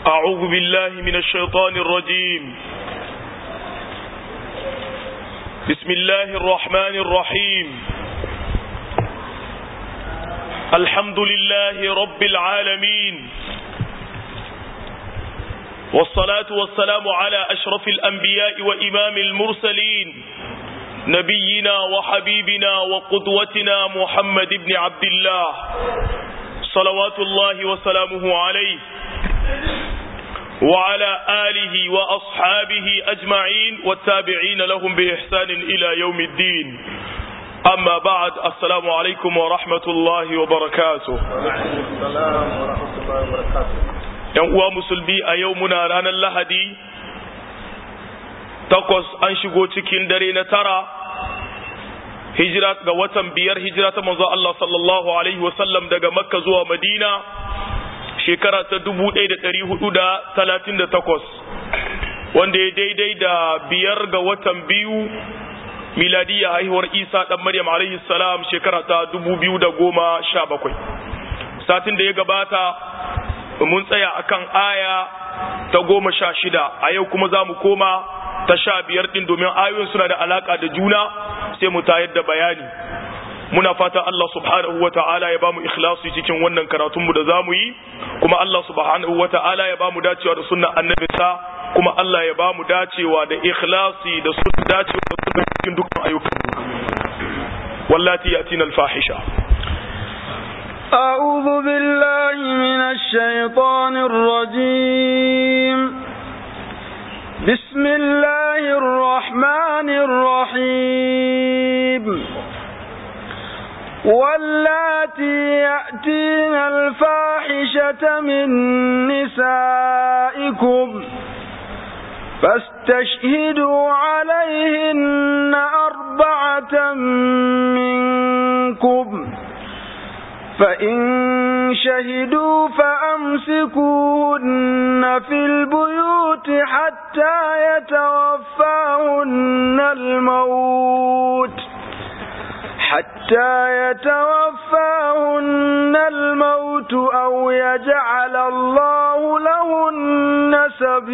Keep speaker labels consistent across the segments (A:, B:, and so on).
A: أعوذ بالله من الشيطان الرجيم بسم الله الرحمن الرحيم الحمد لله رب العالمين والصلاة والسلام على أشرف الأنبياء وإمام المرسلين نبينا وحبيبنا وقدوتنا محمد بن عبد الله صلوات الله وسلامه عليه وعلى آله وأصحابه أجمعين والتابعين لهم بإحسان إلى يوم الدين أما بعد السلام عليكم ورحمة الله وبركاته
B: السلام ورحمة الله وبركاته
A: ‘Yan uwa musulmi a yau muna ranar Lahadi, takwas an shigo cikin dare na tara, hijira ga watan biyar hijira ta manzo Allah sallallahu Alaihi wasallam daga Makka zuwa Madina, shekara ta dubu ɗaya da ɗari hudu da talatin da takwas, wanda ya daidai da biyar ga watan biyu miladiya haihuwar Isa ɗan Maryam alaihi salam shekara ta dubu biyu da goma sha bakwai. Satin da ya gabata mun tsaya akan aya ta goma sha shida a yau kuma za mu koma ta sha biyar ɗin domin ayoyin suna da alaka da juna sai mu tayar da bayani muna fata Allah subhanahu wa ta'ala ya bamu ikhlasi cikin wannan karatunmu da zamu yi kuma Allah subhanahu wa ta'ala ya bamu dacewa da sunnan annabinsa kuma Allah ya bamu dacewa da ikhlasi da sunna dacewa da sunna cikin dukkan ayyukan wallati yatina al-fahisha
B: أعوذ بالله من الشيطان الرجيم بسم الله الرحمن الرحيم واللاتي يأتين الفاحشة من نسائكم فاستشهدوا عليهن أربعة منكم فإن شهدوا فأمسكوهن في البيوت حتى يتوفاهن الموت حتى يتوفاهن الموت أو يجعل الله لهن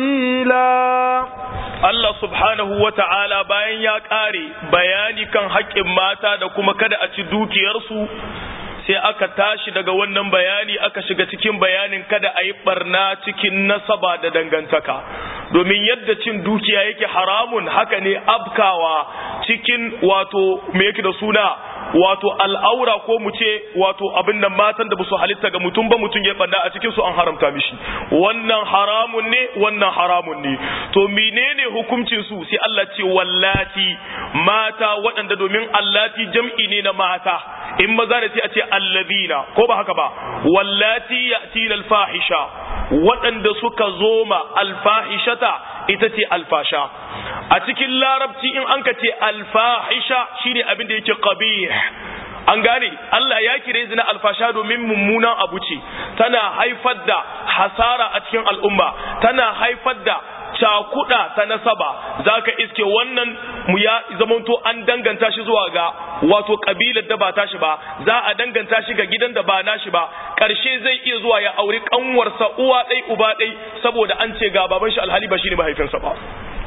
B: سبيلا
A: Allah subhanahu wa ta'ala bayan ya ƙare bayani kan haƙƙin mata da kuma kada a ci dukiyarsu sai aka tashi daga wannan bayani aka shiga cikin bayanin kada a yi barna cikin nasaba da dangantaka domin yadda cin dukiya yake haramun haka ne abkawa cikin wato me yake da suna wato al'aura ko mu ce wato abin nan matan da ba su halitta ga mutum ba mutum ya barna a cikin su an haramta mishi wannan haramun ne wannan haramun ne to menene hukuncin su sai Allah ce wallati mata waɗanda domin allati jam'i ne na mata in maza da sai a ce alladina ko ba haka ba wallati ya'tina alfahisha waɗanda suka zoma alfahishata ita ce alfasha a cikin larabci in an ka ce alfahisha shine abin da yake qabih an gane Allah ya kire zina alfasha domin mummunan abu ce tana haifar da hasara a cikin al'umma tana haifar da cakuɗa ta nasaba za ka iske wannan mu ya zamanto an danganta shi zuwa ga wato ƙabilar da ba tashi ba za a danganta shi ga gidan da ba nashi ba ƙarshe zai iya zuwa ya auri ƙanwarsa uwa ɗai uba ɗai saboda an ce ga baban shi alhali ba shi ne mahaifinsa ba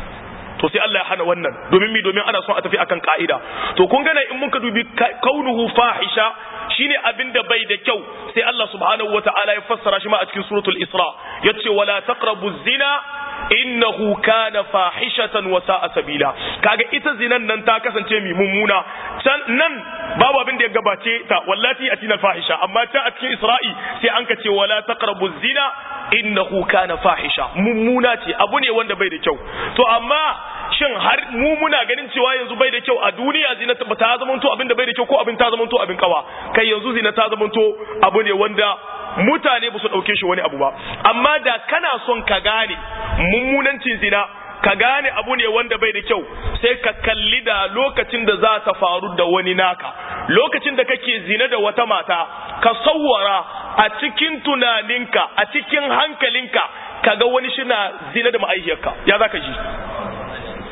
A: to sai Allah ya hana wannan domin mi domin ana son a tafi akan ka'ida to kun gane in muka dubi kaunuhu fahisha shine abin da bai da kyau sai Allah subhanahu wataala ya fassara shi ma a cikin suratul isra yace wala taqrabu zina innahu kana fahishatan wa sa'a sabila kaga ita zinan nan ta kasance mi mummuna can nan babu abin da ya gabace ta wallati atina fahisha amma can a cikin isra'i sai an ka ce wala taqrabu zina innahu kana fahisha mummuna ce abu ne wanda bai da kyau to amma shin har mu muna ganin cewa yanzu bai da kyau a duniya zina ta ta zamanto abin da bai da kyau ko abin ta zamanto abin kawa kai yanzu zina ta zamanto abu ne wanda mutane ba su ɗauke shi wani abu ba amma da kana son ka gane mummunancin zina ka gane abu ne wanda bai da kyau sai ka kalli da lokacin da za ta faru da wani naka lokacin da kake zina da wata mata ka sauwara a cikin tunaninka a cikin hankalinka kaga wani shi na zina da ma'aihiyarka ya za ka ji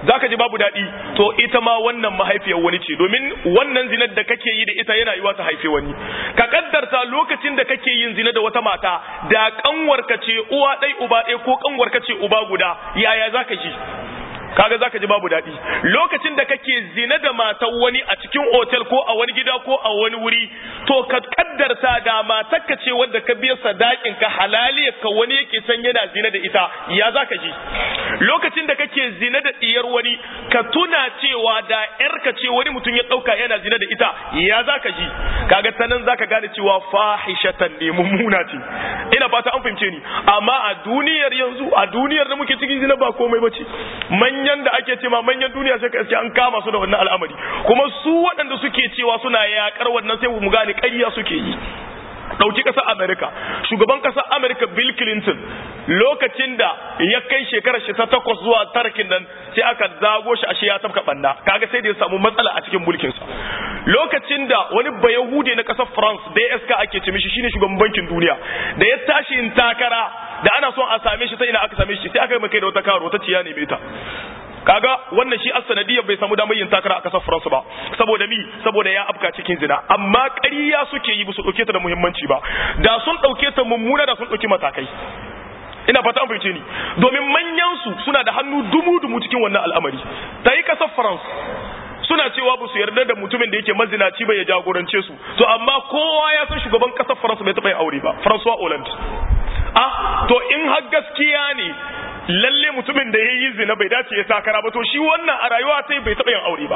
A: zaka ji babu daɗi to ita ma wannan mahaifiyar wani ce domin wannan zinar da kake yi da ita yana yiwa ta haife wani ka kaddarta lokacin da kake yin zina da wata mata da kanwarka ce uwa ɗai uba ɗaya ko kanwarka ce uba guda yaya zaka ji kaga zaka ji babu daɗi lokacin da kake zina da matan wani a cikin otel ko a wani gida ko a wani wuri to ka kaddarta da matarka ce wanda ka biya sadakin ka halaliyar ka wani yake san yana zina da ita ya zaka ji lokacin da kake zina da diyar wani ka tuna cewa da yarka ce wani mutum ya dauka yana zina da ita ya zaka ji kaga tanan zaka gane cewa fahishatan ne mummuna ce ina fata an fahimce ni amma a duniyar yanzu a duniyar da muke cikin zina ba komai bace manyan da ake cewa manyan duniya sai ka an kama su da wannan al'amari kuma su waɗanda suke cewa suna yakar wannan sai mu gane ƙarya suke yi ɗauki ƙasar Amerika shugaban ƙasar Amerika Bill Clinton lokacin da ya kai shekarar shi ta takwas zuwa tarkin nan sai aka zago shi ashe ya tafka banna kaga sai da ya samu matsala a cikin mulkinsa lokacin da wani bayahude na ƙasar France DSK ake ce mishi shine shugaban bankin duniya da ya tashi in takara da ana son a same shi ta ina aka same shi sai aka yi kai da wata karo ta ciya ne ta kaga wannan shi as-sanadiyya bai samu damar yin takara a kasar France ba saboda mi saboda ya afka cikin zina amma ƙarya suke yi ba su dauke ta da muhimmanci ba da sun dauke ta mummuna da sun dauki matakai ina fata an fahimce ni domin manyan su suna da hannu dumu dumu cikin wannan al'amari ta yi kasar France suna cewa ba su yarda da mutumin da yake mazinaci bai ya jagorance su to amma kowa ya san shugaban kasar France bai taɓa yin aure ba François Hollande ah to in har gaskiya ne lalle mutumin da ya yi zina bai dace ya takara ba to shi wannan a rayuwa sai bai taɓa yin aure ba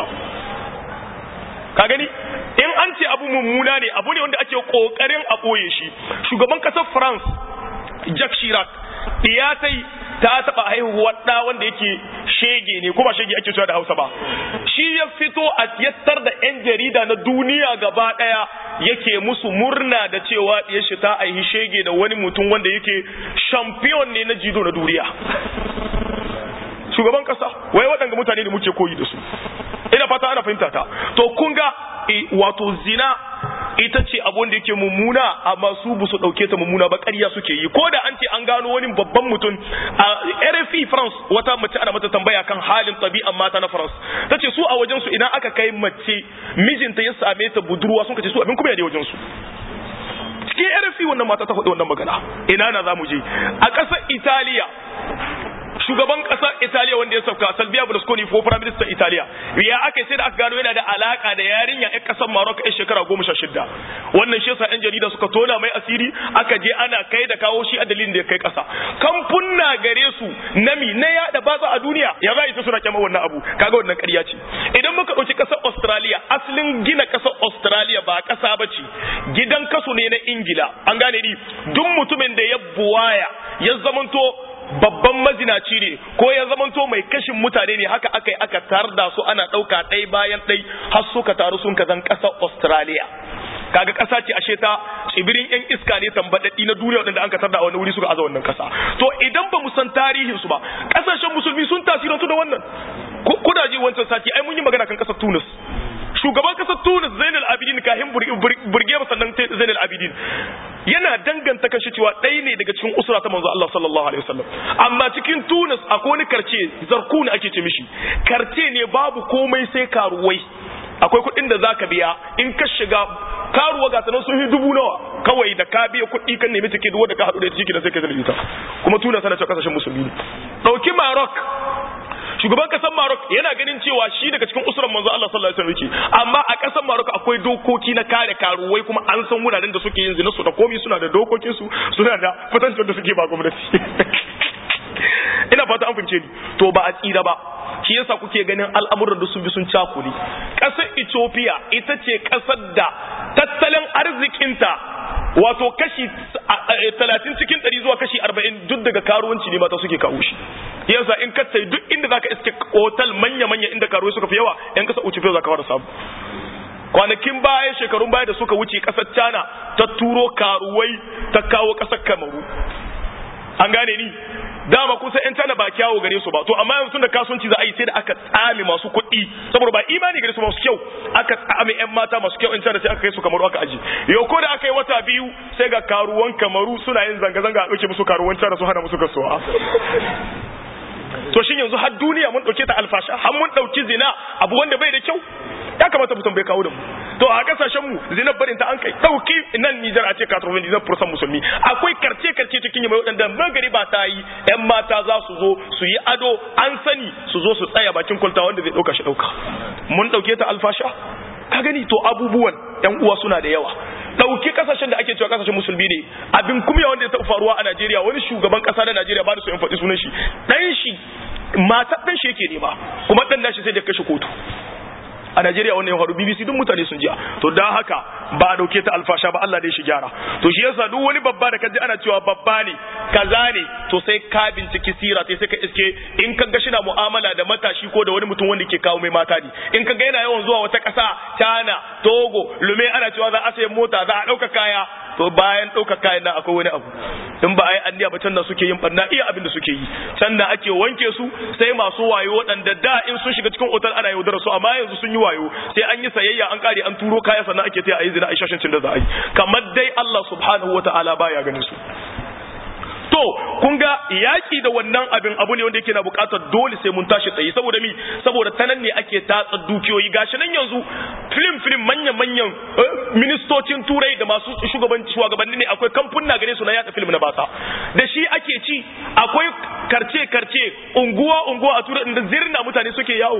A: ka gani in an ce abu mummuna ne abu ne wanda ake kokarin a ɓoye shi shugaban ƙasar france jack chirac iyatai ta taɓa haihuwar ɗa wanda yake shege ne ko ba shege ake cewa da hausa ba shi ya fito a yattar da 'yan jarida na duniya gaba ɗaya yake musu murna da cewa ya shi ta aihi shege da wani mutum wanda yake champion ne na jido na duniya shugaban kasa wai waɗanda mutane da muke koyi da su ina fata ana fahimta ta to kun ga wato zina ita ce abun da yake mummuna amma su ba su ɗauke ta mummuna ba ƙarya suke yi ko da an ce an gano wani babban mutum a RFI France wata mace ana mata tambaya kan halin tabi'an mata na France ta ce su a wajen su idan aka kai mace mijinta ya same ta budurwa sun ce su abin kuma ya wajen su cikin RFI wannan mata ta faɗi wannan magana ina na za mu je a ƙasar Italiya shugaban kasar Italiya wanda ya sauka Salvia Berlusconi ko Prime Minister Italiya ya aka sai da aka gano yana da alaka da yarinya ƴan kasar Morocco ƴan shekara goma sha shida wannan shi yasa ƴan jarida suka tona mai asiri aka je ana kai da kawo shi a dalilin da ya kai ƙasa kamfunna gare su nami na yada batsa a duniya ya za ita suna kyamar wannan abu kaga wannan ƙarya ce idan muka ɗauki ƙasar Australia asalin gina ƙasar Australia ba ƙasa ba ce gidan kasu ne na Ingila an gane ni duk mutumin da ya buwaya ya zamanto babban mazinaci ne ko ya zamanto mai kashin mutane ne haka aka yi aka tarda su ana ɗauka ɗai bayan ɗai har suka taru sun kazan ƙasar australia kaga ƙasa ce ashe ta tsibirin yan iska ne tambaɗaɗɗi na duniya waɗanda an ka tarda a wani wuri suka aza wannan ƙasa to idan ba mu san tarihin su ba ƙasashen musulmi sun tasirantu da wannan kuna ji wancan sati ai mun yi magana kan ƙasar tunis shugaban kasar Tunis Zainal Abidin kahin burge sannan Zainal Abidin yana danganta kashi cewa ɗaya ne daga cikin usra ta manzo Allah sallallahu alaihi wasallam amma cikin Tunis akwai wani karce zarkuna ake ce mishi karce ne babu komai sai karuwai akwai kuɗin da zaka biya in ka shiga karuwa ga sanan sun yi dubu nawa kawai da ka biya kuɗi kan nemi take duwa da ka haɗu da ita ciki da sai ka zama ita kuma Tunis sana cewa kasashen musulmi ne ɗauki Maroc shugaban kasar Maroc yana ganin cewa shi daga cikin usuran manzo Allah sallallahu alaihi wasallam yake amma a kasar Maroc akwai dokoki na kare karuwai kuma an san wuraren da suke yin zina su da komai suna da dokokin su suna da fatancin da suke ba gwamnati ina fata an fince ni to ba a tsira ba shi yasa kuke ganin al'amuran da sun bi sun cakuri kasar Ethiopia ita ce kasar da tattalin arzikinta wato kashi talatin cikin ɗari zuwa kashi arba'in duk daga karuwanci ne mata suke kawo shi yasa in ka sai duk inda zaka iske otal manya-manya inda karuwai suka fi yawa yan kasa uci fiye zaka fara samu kwanakin baya shekarun baya da suka wuce kasar China ta turo karuwai ta kawo kasar Kamaru an gane ni dama kusa yan China ba kyawo gare su ba to amma yanzu da kasuwanci za a yi sai da aka tsame masu kuɗi saboda ba imani gare su masu kyau aka tsame yan mata masu kyau in China sai aka kai su Kamaru aka aji yau ko da aka yi wata biyu sai ga karuwan Kamaru suna yin zanga-zanga a ɗauke musu karuwan China su hana musu kasuwa to shin yanzu har duniya mun dauke ta alfasha har mun dauki zina abu wanda bai da kyau ya kamata mutum bai kawo da mu to a kasashen mu zina barin ta an kai dauki nan Nijar a ce 99% musulmi akwai karce karce cikin yamai wadanda magari ba ta yi yan mata za su zo su yi ado an sani su zo su tsaya bakin kwalta wanda zai dauka shi dauka mun dauke ta alfasha ka gani to abubuwan yan uwa suna da yawa dauki kasashen da ake cewa kasashen musulmi ne abin kumya wanda ya taɓa faruwa a Najeriya wani shugaban kasa na Najeriya ba da so in faɗi sunan shi dan shi matar dan shi yake nema kuma dan nashi sai da kashe kotu a Najeriya wannan ya faru BBC duk mutane sun jiya to dan haka ba a dauke ta alfasha ba Allah dai shi gyara to shi yasa duk wani babba da kaji ana cewa babba ne kaza ne to sai ka binciki sira sai sai ka iske in ka ga shina mu'amala da matashi ko da wani mutum wanda ke kawo mai mata ne in ka ga yana yawan zuwa wata ƙasa China Togo Lume ana cewa za a sayi mota za a ɗauka kaya to bayan ɗauka kayan nan akwai wani abu in ba a yi anniya ba can da suke yin barna iya abin da suke yi can da ake wanke su sai masu wayo waɗanda da in sun shiga cikin otal ana yaudara su amma yanzu sun yi wayo sai an yi sayayya an kare an turo kaya sannan ake taya a yi zina a shashancin da za a yi kamar dai Allah subhanahu wa ta'ala baya ganin su to kun ga yaki da wannan abin abu ne wanda yake na bukatar dole sai mun tashi tsaye saboda mi saboda ta nan ne ake tatsa dukiyoyi gashi nan yanzu film film manyan manyan ministocin turai da masu shugaban shugabanni ne akwai kamfuna gare su na yada film na basa da shi ake ci akwai karce karce unguwa unguwa a turai da zirna mutane suke yawo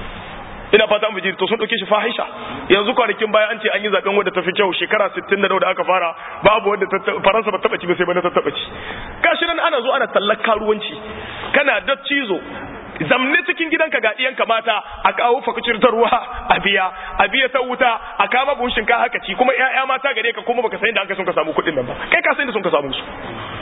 A: ina fata mu ji to sun dauke shi fahisha yanzu kwanakin baya an ce an yi zaben wanda tafi kyau shekara 60 da aka fara babu wanda faransa ba taba ci ba sai ba na taba ci gashi nan ana zo ana tallar karuwanci kana da cizo zamne cikin gidanka ga ɗiyanka mata a kawo fakacin ruwa a biya a biya ta wuta a kama buhun shinkafa haka ci kuma ƴaƴa mata gare ka kuma baka san da an ka sun ka samu kuɗin nan ba kai ka san da sun ka samu su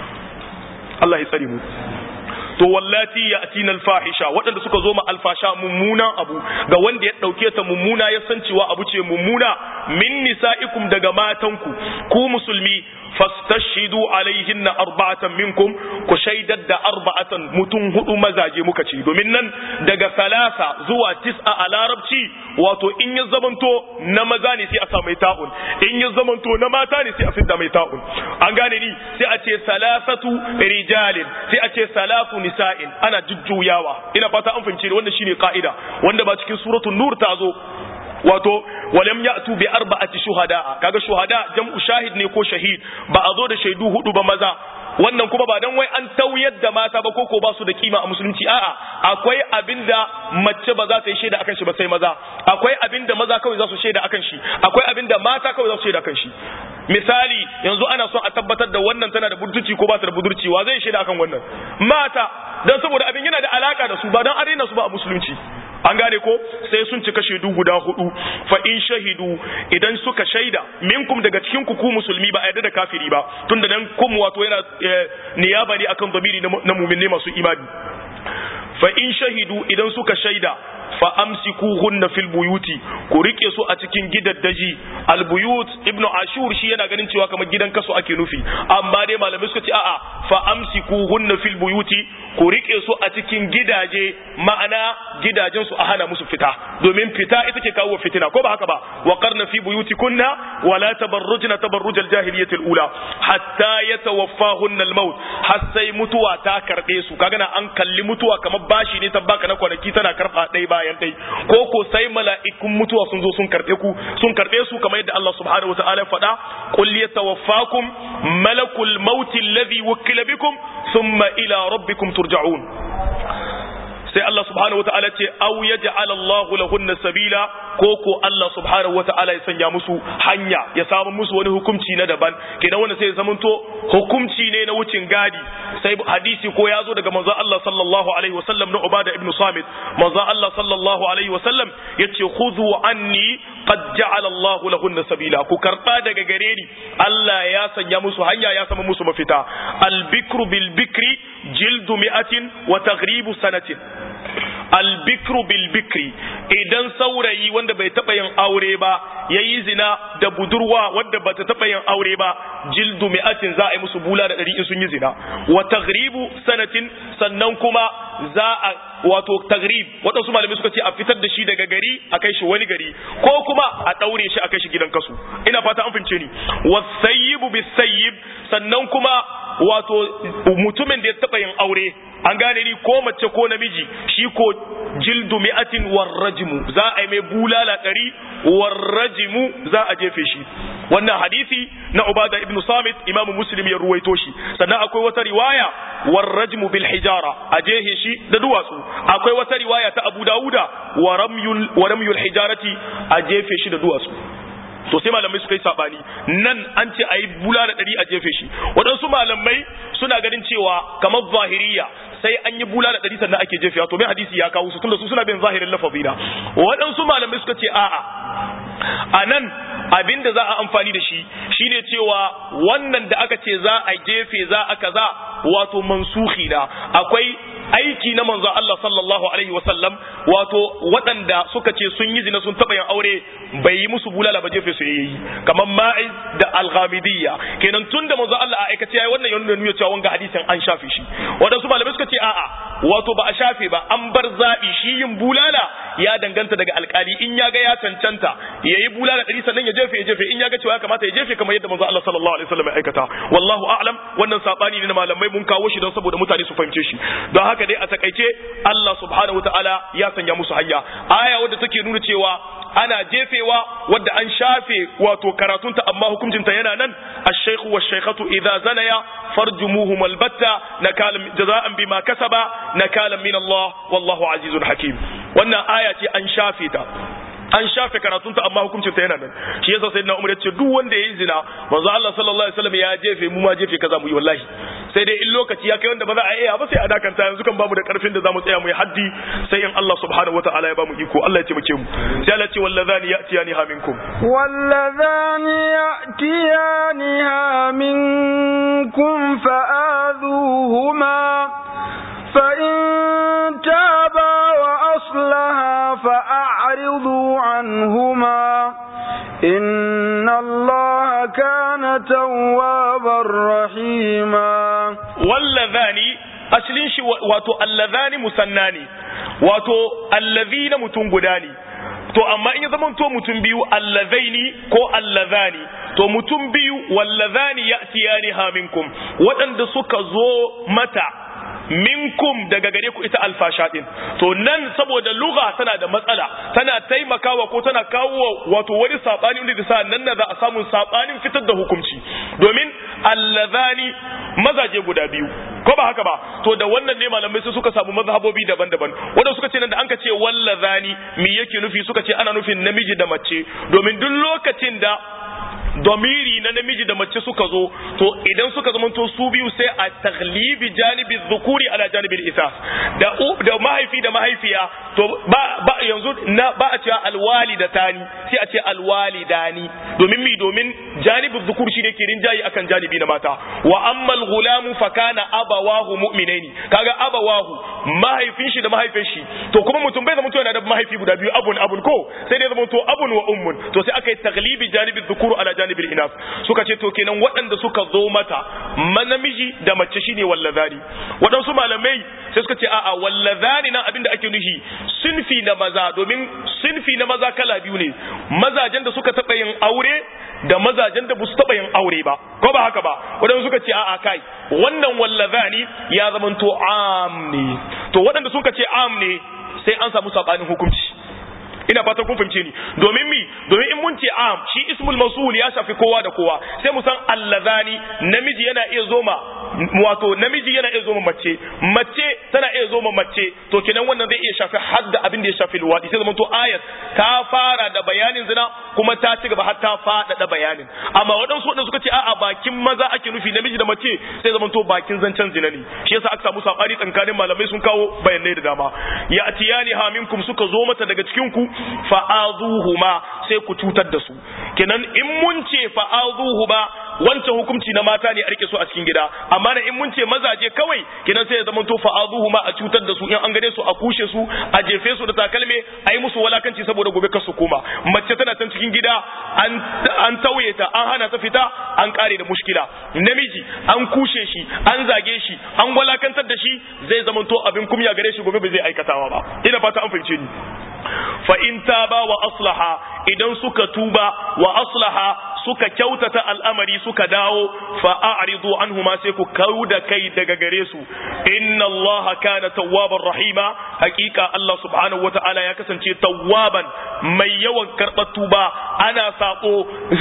A: Allah ya tsare mu to wallati ya atina alfahisha waɗanda suka zo ma alfasha mummunan abu ga wanda ya ɗauke ta mummuna ya san cewa abu ce mummuna min nisa'ikum daga matanku ku musulmi fastashidu alaihinna arba'atan minkum ku shaidar da arba'atan mutum hudu mazaje muka ce domin nan daga salasa zuwa tis'a a larabci wato in ya zamanto na maza ne sai a sa mai ta'un in ya zamanto na mata ne sai a fidda mai ta'un an gane ni sai a ce salasatu rijalin sai a ce salatu nisa'in ana jujjuyawa ina fata an fahimce wanda shine ka'ida wanda ba cikin suratul nur ta zo wato walam ya'tu bi arba'ati shuhada kaga shuhada jam'u shahid ne ko shahid ba a zo da shaidu hudu ba maza wannan kuma ba dan wai an tauyar da mata ba koko ba su da kima a musulunci a'a akwai abinda mace ba za ta yi shaida akan shi ba sai maza akwai abinda maza kawai za su shaida akan shi akwai abinda mata kawai za su shaida akan shi misali yanzu ana son a tabbatar da wannan tana da budurci ko ba ta da budurci wa zai shaida akan wannan mata dan saboda abin yana da alaka da su ba dan arena su ba a musulunci an gane ko sai sun cika shaidu guda hudu fa in shahidu idan suka shaida minkum daga cikin ku ku musulmi ba a yarda da kafiri ba tunda nan kum wato yana niyaba ne akan zamiri na mu'minne masu imani fa in shahidu idan suka shaida fa amsikuhunna fil buyuti ku rike su a cikin gidaddaji al buyut ibnu ashur shi yana ganin cewa kamar gidan kaso ake nufi amma dai malamai suka ce a'a fa amsikuhunna fil buyuti ku rike su a cikin gidaje ma'ana gidajen su a hana musu fita domin fita ita ke kawo fitina ko ba haka ba wa qarna fi buyutikunna wa la tabarrujna tabarruj al jahiliyyah al ula hatta yatawaffahunna al maut har sai mutuwa ta karbe su kaga na an kalli mutuwa kamar bashi ne ta baka na kwanaki tana karba dai bayan dai ko ko sai mala'ikun mutuwa sun zo sun karbe ku sun karbe su kamar yadda Allah subhanahu wataala ya faɗa qul yatawaffakum malakul maut alladhi wukila bikum thumma ila rabbikum turja'un sai Allah subhanahu wataala ce aw yaj'al Allahu lahunna sabila ko ko Allah subhanahu wataala ya sanya musu hanya ya samu musu wani hukunci na daban kenan wanda sai ya zamanto hukunci ne na wucin gadi sai hadisi ko ya zo daga manzon Allah sallallahu alaihi wasallam na Ubada ibn Samit manzon Allah sallallahu alaihi wasallam yace khudhu anni qad ja'ala Allahu lahunna sabila ku karba daga gare ni Allah ya sanya musu hanya ya sama musu mafita al bikru bil bikri jildu mi'atin wa taghribu sanatin albikru bil bikri idan saurayi wanda bai taba yin aure ba yayi zina da budurwa wanda bata taba yin aure ba jildu mi'atin za a yi musu bula da ɗari in sun yi zina wa taghribu sanatin sannan kuma za a wato tagrib waɗansu malamai suka ce a fitar da shi daga gari a kai shi wani gari ko kuma a ɗaure shi a kai shi gidan kasu ina fata an fince ni wasayyibu bisayyib sannan kuma wato mutumin da ya taba yin aure an gane ni ko mace ko namiji shi ko jildu mi'atin warrajmu za a yi mai bulala ɗari warrajmu za a jefe shi wannan hadisi na ubada ibn samit imamu muslim ya ruwaito shi sannan akwai wata riwaya warrajmu bil hijara a jehe shi da duwatsu akwai wata riwaya ta abu dawuda wa ramyul wa ramyul hijarati a jefe shi da duwatsu to sai malamai suka yi sabani nan an ce a yi bula da ɗari a jefe shi waɗansu malamai suna ganin cewa kamar zahiriya sai an yi bula da ɗari sannan ake jefewa to mai hadisi ya kawo su tunda su suna bin zahirin lafazi na waɗansu malamai suka ce a'a a nan abin da za a amfani da shi shine cewa wannan da aka ce za a jefe za a kaza wato mansuhi na akwai aiki na manzo Allah sallallahu alaihi wasallam wato waɗanda suka ce sun yi zina sun taɓa yin aure bai yi musu bulala ba jefe su yayi kamar ma'iz da al-ghamidiyya kenan tun da manzo Allah a aikace yayi wannan yana nuna cewa wanga hadisin an shafe shi waɗansu malamai suka ce a'a wato ba a shafe ba an bar zabi shi yin bulala ya danganta daga alkali in ya ga ya cancanta yayi bulala ɗari sannan ya jefe ya jefe in ya ga cewa ya kamata ya jefe kamar yadda manzo Allah sallallahu alaihi wasallam ya aikata wallahu a'lam wannan sabani ne na malamai mun kawo shi don saboda mutane su fahimce shi don haka dai a takaice Allah subhanahu wataala ya sanya musu hanya aya wadda take nuna cewa ana jefewa wadda an shafe wato karatunta amma hukuncinta yana nan ash-shaykhu wash-shaykhatu idza zanaya farjumuhum albatta nakalan jaza'an bima kasaba nakalan min Allah wallahu azizun hakim wannan aya ce an shafe ta an shafe karatunta amma hukuncin ta yana nan shi yasa sayyidina Umar yace duk wanda yayi zina manzo Allah sallallahu alaihi wasallam ya jefe mu ma jefe kaza mu yi wallahi sai dai in lokaci ya kai wanda ba za a iya ba sai a dakanta yanzu kan bamu da karfin da zamu tsaya mu yi haddi sai in Allah subhanahu wataala ya bamu iko Allah ya taimake mu sai Allah ce wallazani ya'tiyani ha minkum
B: wallazani ya'tiyani ha minkum fa'adhuhuma فإن تابا وأصلها فأعرضوا عنهما إن الله كان توابا رحيما
A: واللذان asalin shi wato allazani musannani wato allazina mutum guda ne to amma in ya zama to mutum biyu allazaini ko allazani to mutum biyu wallazani ya'tiyani ha minkum waɗanda suka zo mata minkum daga gare ku ita alfasha din to nan saboda lugha tana da matsala tana taimakawa ko tana kawo wato wani sabani wanda sa nan na za a samu sabanin fitar da hukunci domin allazani mazaje guda biyu ko ba haka ba to da wannan ne malamai sai suka samu mazhabobi daban-daban wanda suka ce nan da an ka ce wallazani me yake nufi suka ce ana nufin namiji da mace domin duk lokacin da domiri na namiji da mace suka zo to idan suka zama to su biyu sai a taglibi janibi dhukuri ala janibi isas da da mahaifi da mahaifiya to ba, ba yanzu na ba a cewa alwalidatani sai a ce alwalidani domin mi domin janibi dhukur shine ke rinjayi akan janibi na mata wa amma alghulamu fa kana abawahu mu'minaini kaga abawahu mahaifin shi da mahaifin shi to kuma mutum bai zama to yana da mahaifi guda biyu abun abun ko sai dai zama to abun wa ummun to sai aka yi taglibi janibi dhukuru ala janibil inas suka ce to kenan waɗanda suka zo mata namiji da mace shine wallazani waɗansu malamai sai suka ce a'a wallazani nan abinda ake nuhi sunfi na maza domin sunfi na maza kala biyu ne mazajen da suka taɓa yin aure da mazajen da su taɓa yin aure ba ko ba haka ba waɗansu suka ce a'a kai wannan wallazani ya zamanto am ne to waɗanda suka ce am ne sai an samu sabanin hukunci ina fatan kun fahimce ni domin mi domin in mun ce am shi ismul mawsul ya shafi kowa da kowa sai mu san allazani namiji yana iya zoma wato namiji yana iya zoma mace mace tana iya zoma mace to kenan wannan zai iya shafi hadda abin da ya shafi luwadi sai zaman to ayat ta fara da bayanin zina kuma ta ci gaba har ta faɗaɗa bayanin amma waɗansu waɗanda suka ce a'a bakin maza ake nufi namiji da mace sai zaman to bakin zancen zina ne shi yasa aka samu sabani tsakanin malamai sun kawo bayanai da dama ya atiyani ha minkum suka zo mata daga cikin ku fa'azuhuma sai ku cutar da su kenan in mun ce fa'azuhuma wancan hukunci na mata ne a rike su a cikin gida amma na in mun ce mazaje kawai kenan sai ya zama to fa'azuhuma a cutar da su in an gane su a kushe su a jefe su da takalme a yi musu walakanci saboda gobe kar su koma mace tana can cikin gida an an tauye ta an hana ta fita an kare da mushkila namiji an kushe shi an zage shi an walakantar da shi zai zama to abin kumya gare shi gobe ba zai aikatawa ba ina fata an fahimce ni fa in taba wa aslaha idan suka tuba wa aslaha suka kyautata al'amari suka dawo fa a'ridu anhuma sai ku kauda kai daga gare su inna Allah kana tawwaban rahima hakika Allah subhanahu wata'ala ya kasance tawwaban mai yawan karɓar tuba ana sako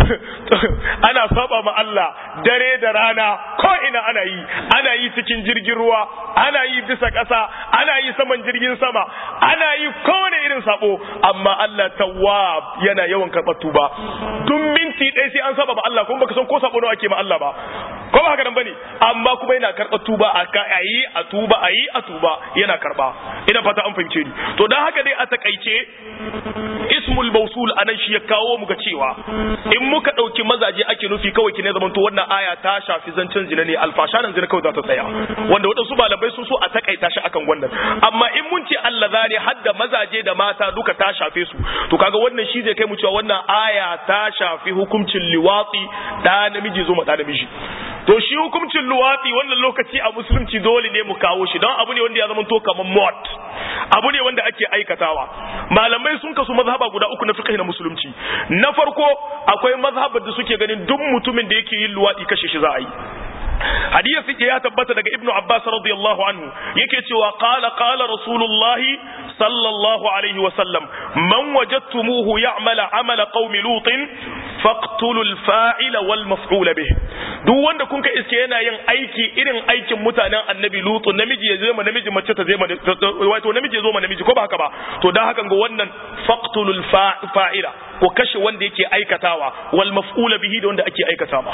A: ana saba ma Allah dare da rana ko ina ana yi ana yi cikin jirgin ruwa ana yi bisa ƙasa ana yi saman jirgin sama ana yi kowane irin sabo amma Allah tawwab yana yawan karɓar tuba duk minti ɗaya sai an saba ma Allah kuma baka san ko sabo nawa ake ma Allah ba ko ba haka nan bane amma kuma yana karɓar tuba a ka ayi a tuba ayi a tuba yana karɓa ina fata an fahimce ni to dan haka dai a takaice ismul mawsul anan shi ya kawo mu ga cewa in muka dauki mazaje ake nufi kawai kine zaman to wannan aya ta shafi zancen zina ne alfasha nan zina kawai za ta tsaya wanda wadansu malamai sun so a takaita shi akan wannan amma in mun ce Allah zane hadda mazaje da mata duka ta shafe su to kaga wannan shi zai kai mu cewa wannan aya ta shafi hukuncin liwatsi da namiji zo ma da namiji to shi hukuncin luwatsi wannan lokaci a musulunci dole ne mu kawo shi don abu ne wanda ya zama to kamar mot abu ne wanda ake aikatawa malamai sun kasu mazhaba guda uku na fiqh na musulunci na farko akwai mazhabar da suke ganin duk mutumin da yake yin luwatsi kashe shi za a yi hadisi ya tabbata daga ibnu abbas radiyallahu anhu yake cewa qala qala rasulullahi sallallahu alaihi wa sallam man wajadtumuhu ya'mala amala qaumi lutin faqtulu al-fa'ila wal maf'ula bih duk wanda kun ka iske yana yin aiki irin aikin mutanen annabi lutu namiji ya zama namiji mace ta zama wato namiji ya zo ma namiji ko ba haka ba to dan hakan ga wannan faqtulu al-fa'ila ko kashe wanda yake aikatawa wal maf'ula bihi da wanda ake aikatawa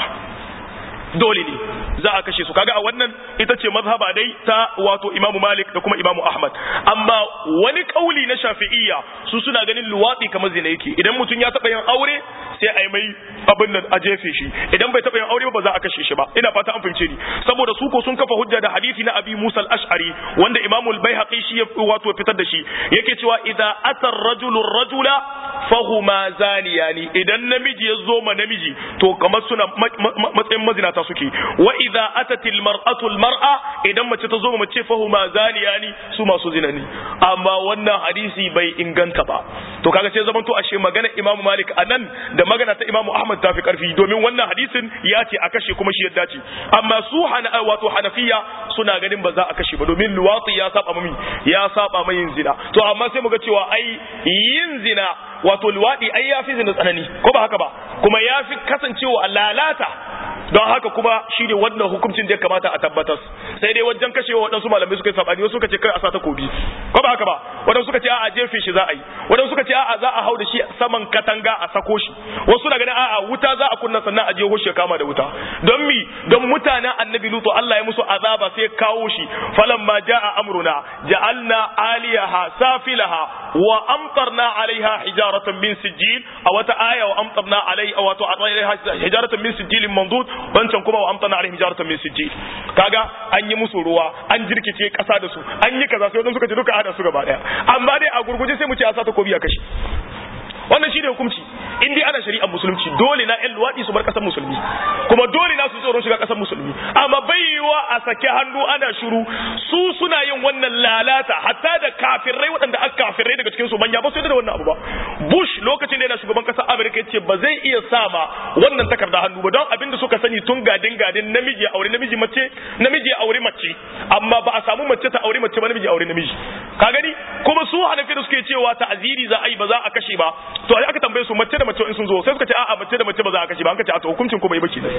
A: dole ne za a kashe su kaga a wannan ita ce mazhaba dai ta wato Imam Malik da kuma Imam Ahmad amma wani kauli na Shafi'iyya su suna ganin luwatsi kamar zina yake idan mutum ya taba yin aure sai a yi mai abin nan a jefe shi idan bai taba yin aure ba za a kashe shi ba ina fata an fahimce ni saboda su ko sun kafa hujja da hadisi na Abi Musa al-Ash'ari wanda Imam al-Baihaqi shi ya wato fitar da shi yake cewa idza atar rajulu rajula fahuma zaniyani idan namiji ya zo ma namiji to kamar suna matsayin mazinata suke wa idza atatil mar'atu mar'a idan mace ta zo ma mace fahuma zaniyani su masu zina ne amma wannan hadisi bai inganta ba to kaga sai zaman to ashe magana Imam Malik anan da magana ta Imam Ahmad ta fi karfi domin wannan hadisin ya ce a kashe kuma shi ya dace amma su hana wato Hanafiya suna ganin ba za a kashe ba domin luwati ya saba mami ya saba mai yin zina to amma sai muga cewa ai yin zina wato luwadi ai yafi zina tsanani ko ba haka ba kuma yafi kasancewa lalata don haka kuma shi ne wannan hukuncin da ya kamata a tabbatar sai dai wajen kashewa waɗansu malamai suka yi sabani wasu suka ce kai a sa takobi ko ba haka ba waɗansu suka ce a'a jefe shi za a yi waɗansu suka ce a'a za a hau da shi saman katanga a sako shi wasu na ganin a'a wuta za a kunna sannan a je shi ya kama da wuta don mi don mutanen annabi lutu Allah ya musu azaba sai kawo shi falamma jaa amruna ja'alna aliyaha safilaha wa amtarna alaiha hijaratan min sijil a wata aya wa amtarna alaiha wato alaiha hijaratan min sijilin mandud wancan kuma wa amtarna alaiha hijaratan min sijil kaga an yi musu ruwa an jirkice kasa da su an yi kaza sai wadansu suka ce duka hada su gaba daya amma dai a gurguje sai mu ce a sa takobi a kashi wannan shine hukunci in dai ana shari'ar musulunci dole na ƴan luwaɗi su bar ƙasar musulmi kuma dole na su tsoron shiga ƙasar musulmi amma bai yiwa a sake hannu ana shiru su suna yin wannan lalata hatta da kafirai waɗanda aka kafirai daga cikin su manya ba su da wannan abu ba bush lokacin da yana shugaban ƙasar amurka yace ba zai iya sa ma wannan takarda hannu ba don abin da suka sani tun gadin gadin namiji ya aure namiji mace namiji ya aure mace amma ba a samu mace ta aure mace ba namiji ya aure namiji ka gani kuma su hanafi da suke cewa ta'aziri za a yi ba za a kashe ba to ai aka tambaye su mace da mace in sun zo sai suka ce a'a mace da mace ba za a kashe ba an kace a to hukuncin ko bai bace ne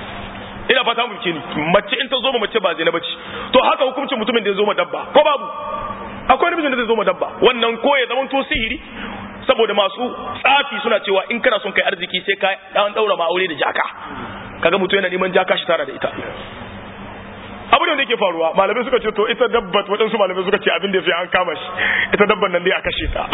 A: ina fata mu ce ni mace in ta zo ma mace ba zina bace to haka hukuncin mutumin da ya zo ma dabba ko babu akwai namijin da zai zo ma dabba wannan ko ya zama to sihiri saboda masu tsafi suna cewa in kana son kai arziki sai ka dan daura ma aure da jaka kaga mutum yana neman jaka shi tara da ita abu da yake faruwa malamai suka ce to ita dabbat waɗansu malamai suka ce abin da ya fi an kama shi ita dabban nan dai a kashe ta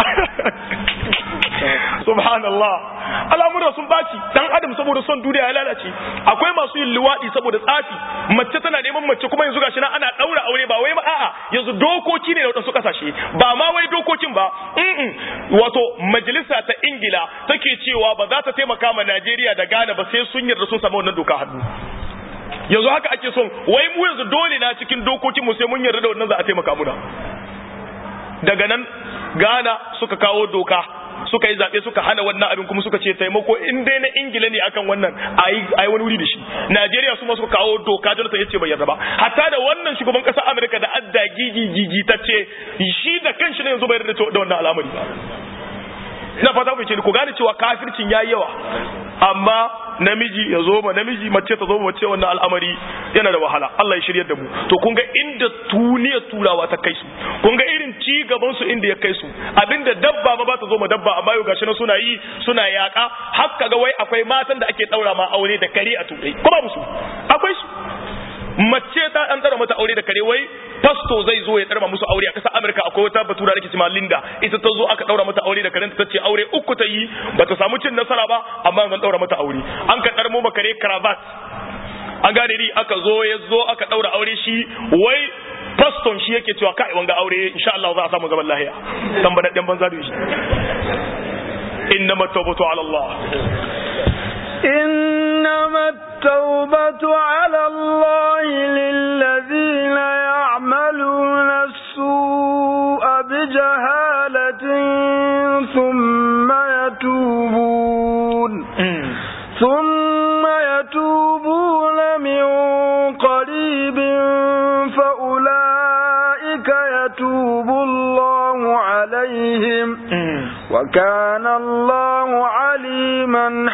A: subhanallah al'amura sun baci dan adam saboda son duniya ya lalace akwai masu yin luwaɗi saboda tsafi mace tana neman mace kuma yanzu gashi nan ana ɗaura aure ba wai ma a'a yanzu dokoki ne da waɗansu ƙasashe ba ma wai dokokin ba wato majalisa ta ingila take cewa ba za ta taimaka ma najeriya da ghana ba sai sun yarda sun samu wannan doka hannu yanzu haka ake son wai mu yanzu dole na cikin dokokin mu sai mun yarda da wannan za a taimaka muna daga nan Ghana suka kawo doka suka yi zaɓe suka hana wannan abin kuma suka ce taimako in dai na ingila ne akan wannan a yi wani wuri da shi najeriya su ma suka kawo doka jonathan ya ce bai yarda ba hatta da wannan shugaban ƙasar amurka da adda gigi gigi ta ce shi da kanshi ne yanzu bai yarda da wannan al'amari ba ina fata ku ce ku gane cewa kafircin yayi yawa amma namiji ya zo ma namiji mace ta zo ma mace wannan al'amari yana da wahala Allah ya shiryar da mu to kun ga inda tuniyar turawa ta kai su kun ga irin ci gaban su inda ya kai su abinda dabba ma ba ta zo ma dabba amma yau gashi na suna yi suna yaka har kaga wai akwai matan da ake daura ma aure da kare a turai ko babu su akwai su mace ta an tsara mata aure da kare wai pasto zai zo ya tsarma musu aure a ƙasar Amurka akwai wata batura da ke cima Linda ita ta zo aka daura mata aure da karen ta ce aure uku ta yi bata samu cin nasara ba amma an daura mata aure an ka tsarmo ma kare cravat an gane ni aka zo ya zo aka daura aure shi wai paston shi yake cewa kai wanga aure insha Allah za a samu zaman lahiya dan badadden banza da shi innama tawbatu ala Allah
B: إنما التوبة على الله للذين يعملون السوء بجهالة ثم يتوبون ثم يتوبون من قريب فأولئك يتوب الله عليهم وكان الله عليما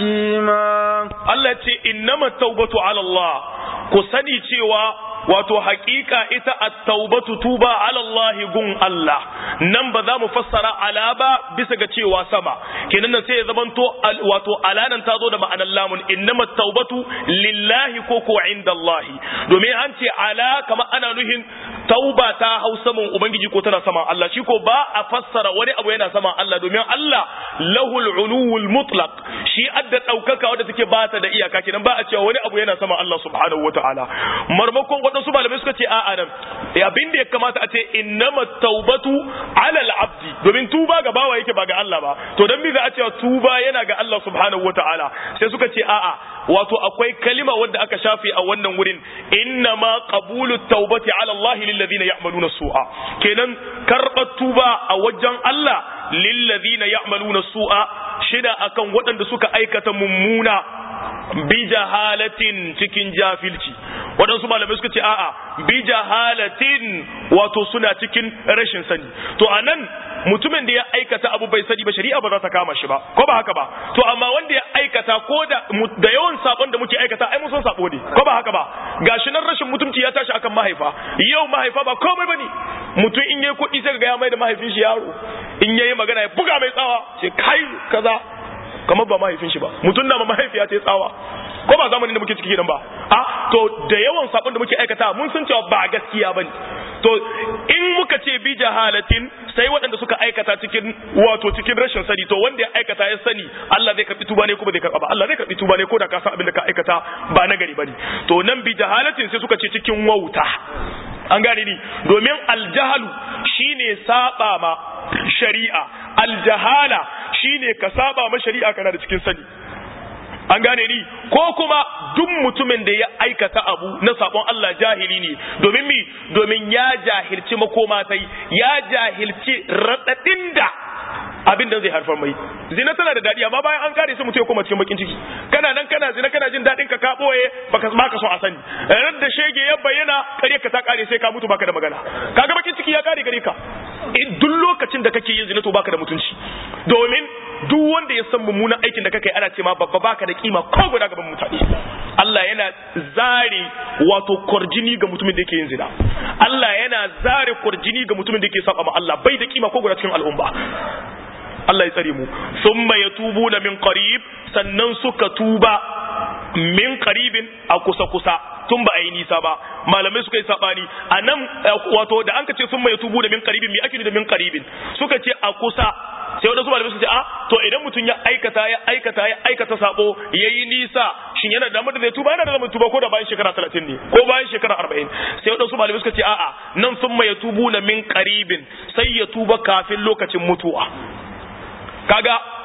B: حكيما
A: Allah ce innama taubatu ala Allah ku sani cewa wato hakika ita at-taubatu tuba ala Allah gun Allah nan ba za mu fassara ala ba bisa ga cewa sama kenan nan sai ya zamanto wato alanan ta zo da ma'anar lamun innama taubatu lillahi ko ko inda Allah domin an ce ala kama ana nuhin tauba ta hau saman ubangiji ko tana saman Allah shi ko ba a fassara wani abu yana saman Allah domin Allah lahul uluwul mutlaq shi adda daukaka wadda take ba ta da iyaka kenan ba a cewa wani abu yana saman Allah subhanahu wataala marmakon waɗansu malamai suka ce a'a nan abin da ya kamata a ce innama taubatu ala al-abdi domin tuba ga bawa yake ba ga Allah ba to dan me za a cewa tuba yana ga Allah subhanahu wataala sai suka ce a'a wato akwai kalima wadda aka shafe a wannan wurin innama qabulu taubati ala Allah lilladhina ya'maluna su'a kenan karbar tuba a wajen Allah lilladhina ya'maluna su'a shida akan waɗanda suka aikata mummuna bi jahalatin cikin jafilci waɗansu malamai suka ce a'a bi jahalatin wato suna cikin rashin sani to anan mutumin da ya aikata abu bai sani ba shari'a ba za ta kama shi ba ko ba haka ba to amma wanda ya aikata ko da da yawan sabon da muke aikata ai mun san sabo ne ko ba haka ba gashi nan rashin mutunci ya tashi akan mahaifa yau mahaifa ba komai bane mutum in yayi kuɗi sai ga ya mai da mahaifin shi yaro in yayi magana ya buga mai tsawa sai kai kaza kamar ba mahaifin shi ba mutum na ma mahaifiya ta tsawa ko ba zamanin da muke ciki nan ba a to da yawan sabon da muke aikata mun san cewa ba gaskiya bane to in muka ce bi jahalatin sai waɗanda suka aikata cikin wato cikin rashin sani to wanda ya aikata ya sani Allah zai karbi tuba ne ko ba zai karba ba Allah zai karbi tuba ne ko da ka san abin da ka aikata ba na gari bane to nan bi jahalatin sai suka ce cikin wauta an gane ni domin aljahalu shine saba ma shari'a aljahala shine ka saba ma shari'a kana da cikin sani an gane ni ko kuma duk mutumin da ya aikata abu na sabon Allah jahili ne domin mi domin ya jahilci makoma tai ya jahilci radadin da abin da zai harfar mai zina tana da dadi amma bayan an kare sai mutum ya koma cikin bakin ciki kana nan kana zina kana jin dadin ka ka boye baka baka so a sani ran da shege ya bayyana kare ka ta kare sai ka mutu baka da magana kaga bakin ciki ya kare gare ka duk lokacin da kake yin zina to baka da mutunci domin duk wanda ya san mummunan aikin da kake ana ce ma babba baka da kima ko guda gaban mutane Allah yana zare wato korjini ga mutumin da yake yin zina Allah yana zare korjini ga mutumin da yake saba ma Allah bai da kima ko guda cikin al'umma Allah ya tsare mu thumma yatubuna min qarib sannan suka tuba min qaribin a kusa kusa tun ba a yi nisa ba malamai suka yi sabani a nan wato da an ka ce sun mai tubu da min qaribin me ake da min qaribin suka ce a kusa sai wadansu malamai suka ce a to idan mutum ya aikata ya aikata ya aikata sabo yayi nisa shin yana da da zai tuba yana da zaman tuba ko da bayan shekara 30 ne ko bayan shekara 40 sai wadansu malamai suka ce a'a nan sun mai tubu na min qaribin sai ya tuba kafin lokacin mutuwa kaga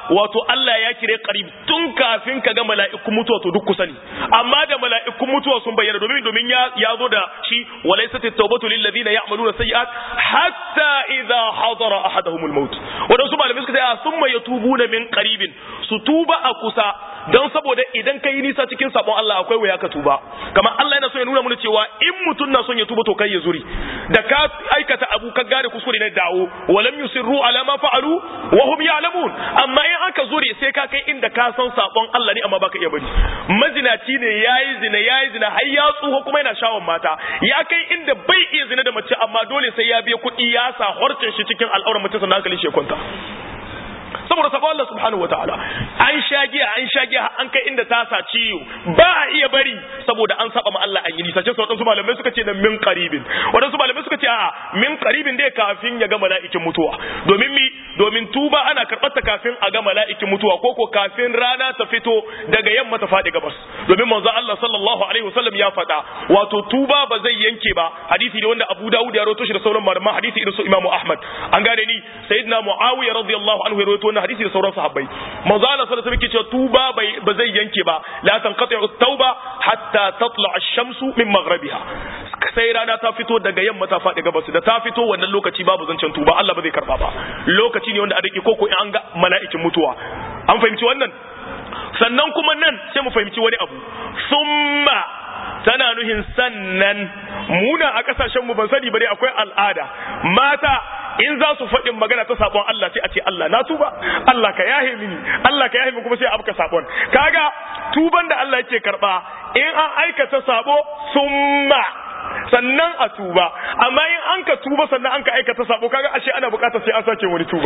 A: wato Allah ya kire qarib tun kafin ka ga mala'ikun mutuwa to duk kusa ne amma da mala'ikun mutuwa sun bayyana domin domin ya ya zo da shi walaysat at-tawbatu lil ladina ya'maluna sayyi'at hatta idha hadara ahaduhum al-maut wadansu malamai suka ce summa yatubuna min qaribin su tuba a kusa don saboda idan ka yi nisa cikin sabon Allah akwai waya ka tuba kamar Allah yana so ya nuna mana cewa in mutum na son ya tuba to kai ya zuri da ka aikata abu ka gane kuskure na dawo walam yusirru ala ma fa'alu wa hum ya'lamun amma in aka zuri sai ka kai inda ka san sabon Allah ne amma baka iya bari mazinaci ne yayi zina yayi zina har ya tsuho kuma yana shawon mata ya kai inda bai iya zina da mace amma dole sai ya biya kuɗi ya sa horcin shi cikin al'auran mace sannan hankalin shi ya kwanta saboda sabon Allah subhanahu wataala an shagiya an shagiya an kai inda ta sa ciwo ba a iya bari saboda an saba ma Allah an yi nisa sai wadansu malamai suka ce na min qaribin wadansu malamai suka ce a min qaribin dai kafin ya ga mala'ikin mutuwa domin mi domin tuba ana karɓar ta kafin a ga mala'ikin mutuwa ko ko kafin rana ta fito daga yamma ta faɗi gabas domin manzo Allah sallallahu alaihi wasallam ya faɗa wato tuba ba zai yanke ba hadisi ne wanda Abu Dawud ya rawaito shi da sauran malaman hadisi irin su Imam Ahmad an gane ni sayyidina Muawiya radiyallahu anhu ya rawaito wannan hadisi da sauran sahabbai manzo Allah sallallahu alaihi wasallam tuba bai ba zai yanke ba la tanqati'u at-tauba hatta tatla ash-shamsu min maghribiha sai rana ta fito daga yamma ta faɗi gabas da ta fito wannan lokaci babu zancen tuba Allah ba zai karba ba lokaci ne wanda a rike koko in an ga mala'ikin mutuwa an fahimci wannan sannan kuma nan sai mu fahimci wani abu summa tana nuhin sannan muna a kasashen mu ban sani ba dai akwai al'ada mata in za su faɗin magana ta sabon Allah sai a ce Allah na tuba Allah ka yahe mini Allah ka yahe mini kuma sai a abka sabon kaga tuban da Allah yake karba in an aikata sabo summa sannan a tuba amma in an ka tuba sannan an ka aikata sabo kaga ashe ana bukatar sai an sake wani tuba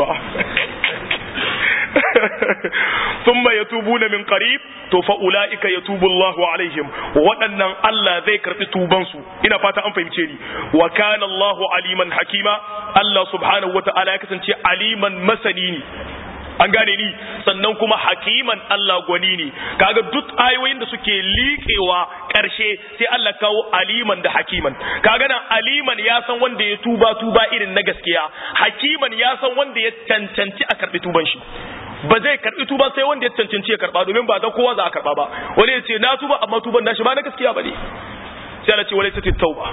A: thumma yatubuna min qarib to fa ulaika yatubu Allahu alaihim waɗannan Allah zai karbi tuban su ina fata an fahimce ni wa kana Allahu aliman hakima Allah subhanahu wata'ala ya kasance aliman masani ne an gane ni sannan kuma hakiman Allah gwani ne kaga duk ayoyin da suke liƙewa ƙarshe sai Allah kawo aliman da hakiman kaga nan aliman ya san wanda ya tuba tuba irin na gaskiya hakiman ya san wanda ya cancanci a karbi tuban shi ba zai karbi tuba sai wanda ya cancanci ya karba domin ba da kowa za a karba ba wani ya ce na tuba amma tuban nashi ba na gaskiya bane sai Allah ce wala ta tauba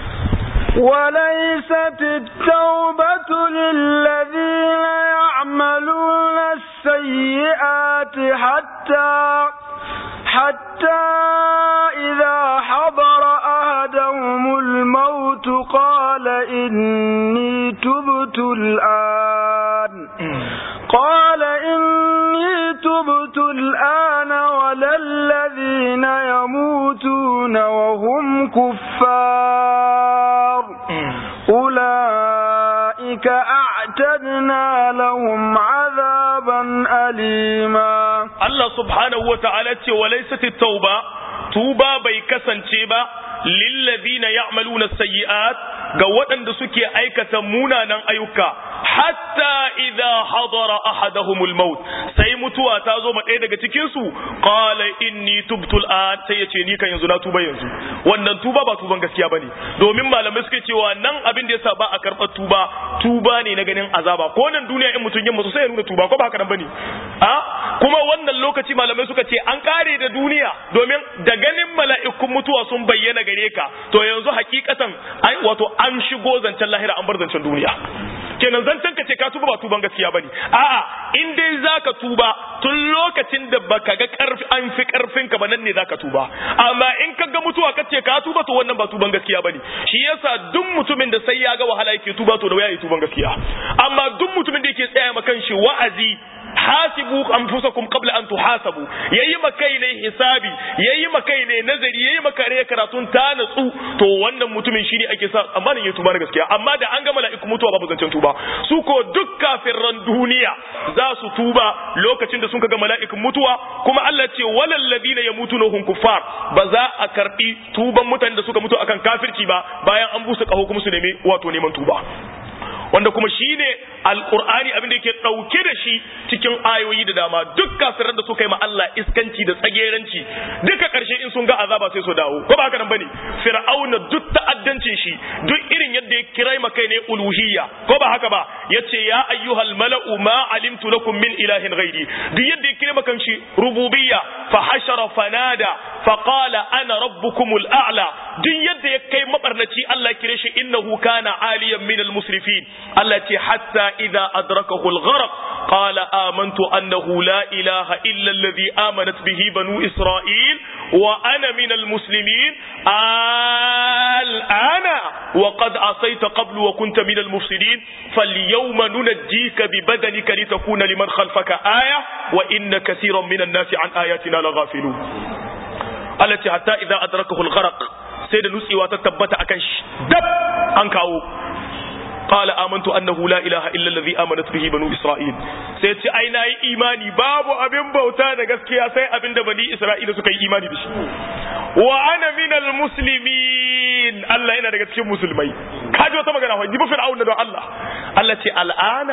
B: وليست التوبة للذين يعملون السيئات حتى حتى إذا حضر أحدهم الموت قال إني تبت الآن قال إني تبت الآن ولا الذين يموتون وهم كفار أولئك أعتدنا لهم عذابا أليما
A: الله سبحانه وتعالى وليست التوبة توبة بيكسن شيبا للذين يعملون السيئات ga waɗanda suke aikata munanan ayyuka hatta idza hadara ahaduhumul maut sai mutuwa ta zo ma ɗaya daga cikin su qala inni tubtu al'an sai yace ni kan yanzu na tuba yanzu wannan tuba ba tuban gaskiya bane domin malamai suke cewa nan abin da yasa ba a karɓar tuba tuba ne na ganin azaba ko nan duniya in mutun yin musu sai ya nuna tuba ko ba haka nan bane a kuma wannan lokaci malamai suka ce an kare da duniya domin da ganin mala'ikun mutuwa sun bayyana gare ka to yanzu hakikatan wato an shigo zancen lahira an bar zancen duniya kenan zancen ka ce ka tuba ba tuban gaskiya bane a'a in dai zaka tuba tun lokacin da baka ga karfi an fi karfin ka ba nan ne zaka tuba amma in ka ga mutuwa ka ce ka tuba to wannan ba tuban gaskiya bane shi yasa duk mutumin da sai ya ga wahala yake tuba to da waya tuban gaskiya amma duk mutumin da yake tsaya ma kanshi wa'azi hasibu anfusakum qabla an tuhasabu yayi makai ne hisabi yayi makai ne nazari yayi makare karatun ta natsu to wannan mutumin shine ake sa amma ne ya tuba na gaskiya amma da an ga mala'iku mutuwa babu zancen tuba su ko duk kafirran duniya za su tuba lokacin da sun ga mala'ikun mutuwa kuma Allah ce walal ladina yamutuna hum kuffar ba za a karbi tuban mutanen da suka mutu akan kafirci ba bayan an busa kaho kuma su nemi wato neman tuba wanda kuma shine alqur'ani abin da yake dauke da shi cikin ayoyi da dama duk kafiran da suka yi ma Allah iskanci da tsageranci duka karshe in sun ga azaba sai su dawo ko ba haka nan bane fir'auna duk ta'addancin shi duk irin yadda ya kirai makai ne uluhiyya ko ba haka ba yace ya ayyuhal mala'u ma alimtu lakum min ilahin ghairi duk yadda ya kirai makan shi rububiyya fa hashara fanada fa qala ana rabbukumul a'la duk yadda ya kai mabarnaci Allah ya kire shi innahu kana aliyan min al musrifin Allah ce hatta idza adrakahu al gharq qala amantu annahu la ilaha illa alladhi amanat bihi banu isra'il wa ana min al muslimin الآن وقد عصيت قبل وكنت من المفسدين فاليوم ننجيك ببدنك لتكون لمن خلفك آية وإن كثيرا من الناس عن آياتنا لغافلون التي حتى إذا أدركه الغرق سيد نسي وتتبت أكنش دب أنكاو قال آمنت أنه لا إله إلا الذي آمنت به بنو إسرائيل سيتي أين أي إيماني باب أبن بوتا نغسكي سي أبن بني إسرائيل سكي إيماني بشي وأنا من المسلمين الله إنا نغسكي مسلمي كاجو تمغنا هو جيبو فرعون ندو الله الله تي الآن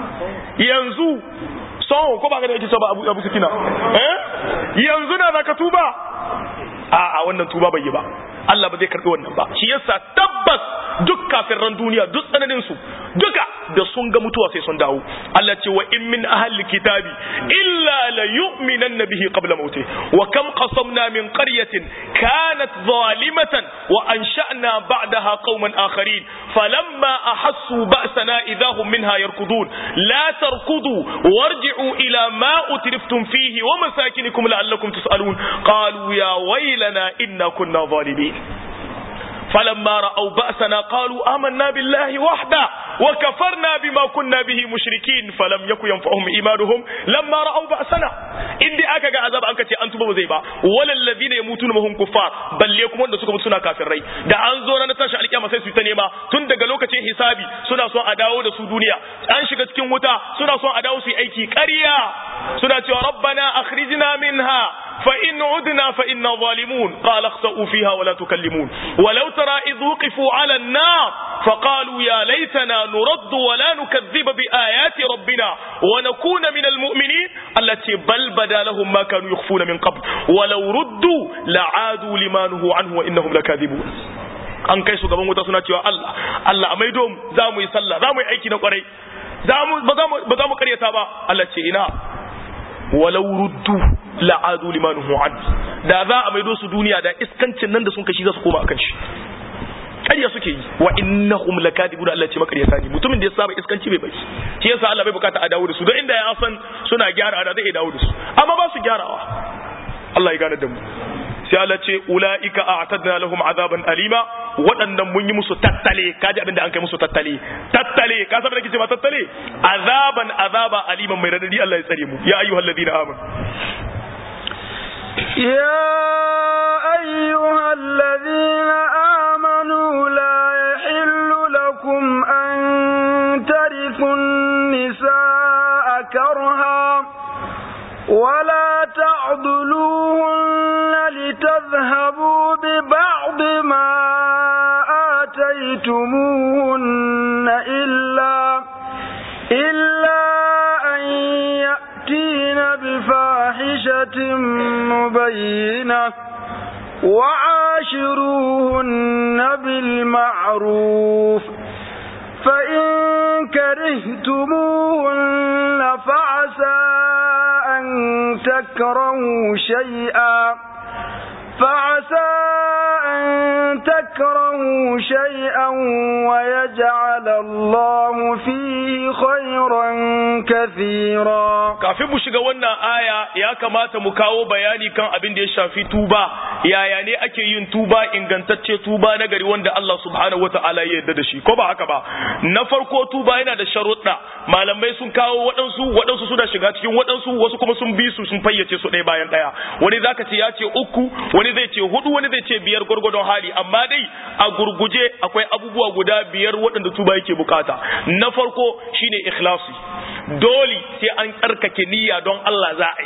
A: ينزو son ko ba ga da yake so ba abu abu sakina eh yanzu na zaka tuba a a wannan tuba bai yi ba Allah ba zai karbi wannan ba shi yasa tabbas duk kafirran duniya duk tsananin su duka da sun ga mutuwa sai sun dawo Allah ce wa in min ahli kitabi illa la yu'minanna bihi qabla mauti wa kam qasamna min qaryatin kanat zalimatan wa ansha'na ba'daha qauman akharin falamma ahassu ba'sana idahum minha yarkudun la tarkudu warji'u ila ma utriftum fihi wa masakinikum la'allakum tus'alun qalu ya waylana inna kunna zalimin فلما رأوا بأسنا قالوا آمنا بالله وحده وكفرنا بما كنا به مشركين فلم يكن ينفعهم إيمانهم لما رأوا بأسنا إندي أكا عذاب أنك تي أنتم بزيبا ولا الذين يموتون وهم كفار بل يكم وند سكم سنا كافرين da an zo na tashi alƙiyama sai su ta nema tun daga lokacin hisabi suna son a dawo da su duniya an shiga cikin wuta suna son a dawo su yi aiki ƙarya suna cewa rabbana akhrijna minha fa in udna fa inna zalimun qala اخسئوا فيها ولا تكلمون ولو ترى إذ وقفوا على النار فقالوا يا ليتنا نرد ولا نكذب بآيات ربنا ونكون من المؤمنين التي بل بدا لهم ما كانوا يخفون من قبل ولو ردوا لعادوا لما نهوا عنه وإنهم لكاذبون an kai su gaban wuta suna cewa Allah Allah a maido mu za mu yi sallah za mu yi aiki na kwarai ba za mu karyata ba Allah ce ina walau ruddu la'adu limanuhu an da za a maido su duniya da iskancin nan da sun kashi za su koma akan shi ƙarya suke yi wa innahum lakadibuna Allah ce makaryata ne mutumin da ya saba iskanci bai bai shi yasa Allah bai bukata a dawo da su don inda ya san suna gyara da zai dawo da su amma ba su gyarawa Allah ya gane da mu sai Allah ce ulaika a'tadna lahum azaban alima waɗannan mun yi musu tattale kaji abinda an kai musu tattale tattale ka san da kike ma tattale azaban azaba aliman mai radadi Allah ya tsare mu ya ayyuhal ladina amanu
B: يا أيها الذين آمنوا لا يحل لكم أن ترثوا النساء كرها ولا تعضلوهن لتذهبوا ببعض ما آتيتموهن إلا إلا أن يأتين بفاحشة مبينة وعاشروهن بالمعروف فإن كرهتموهن فعسى أن تكرهوا شيئا فعسى أن تكرهوا شيئا ويجعل الله فيه خيرا كثيرا
A: kafin mu shiga wannan aya ya kamata mu kawo bayani kan abin da ya shafi tuba yaya ne ake yin tuba ingantacce tuba na gari wanda Allah subhanahu wata'ala ya yarda da shi ko ba haka ba na farko tuba yana da sharuɗa malamai sun kawo waɗansu waɗansu suna shiga cikin waɗansu wasu kuma sun bi su sun fayyace su ɗaya bayan ɗaya wani zaka ce ya ce uku wani zai ce hudu wani zai ce biyar gwargwadon hali amma dai a gurguje akwai abubuwa guda biyar waɗanda tuba yake bukata na farko shine ikhlasi dole sai an tsarkake niyya don Allah za a yi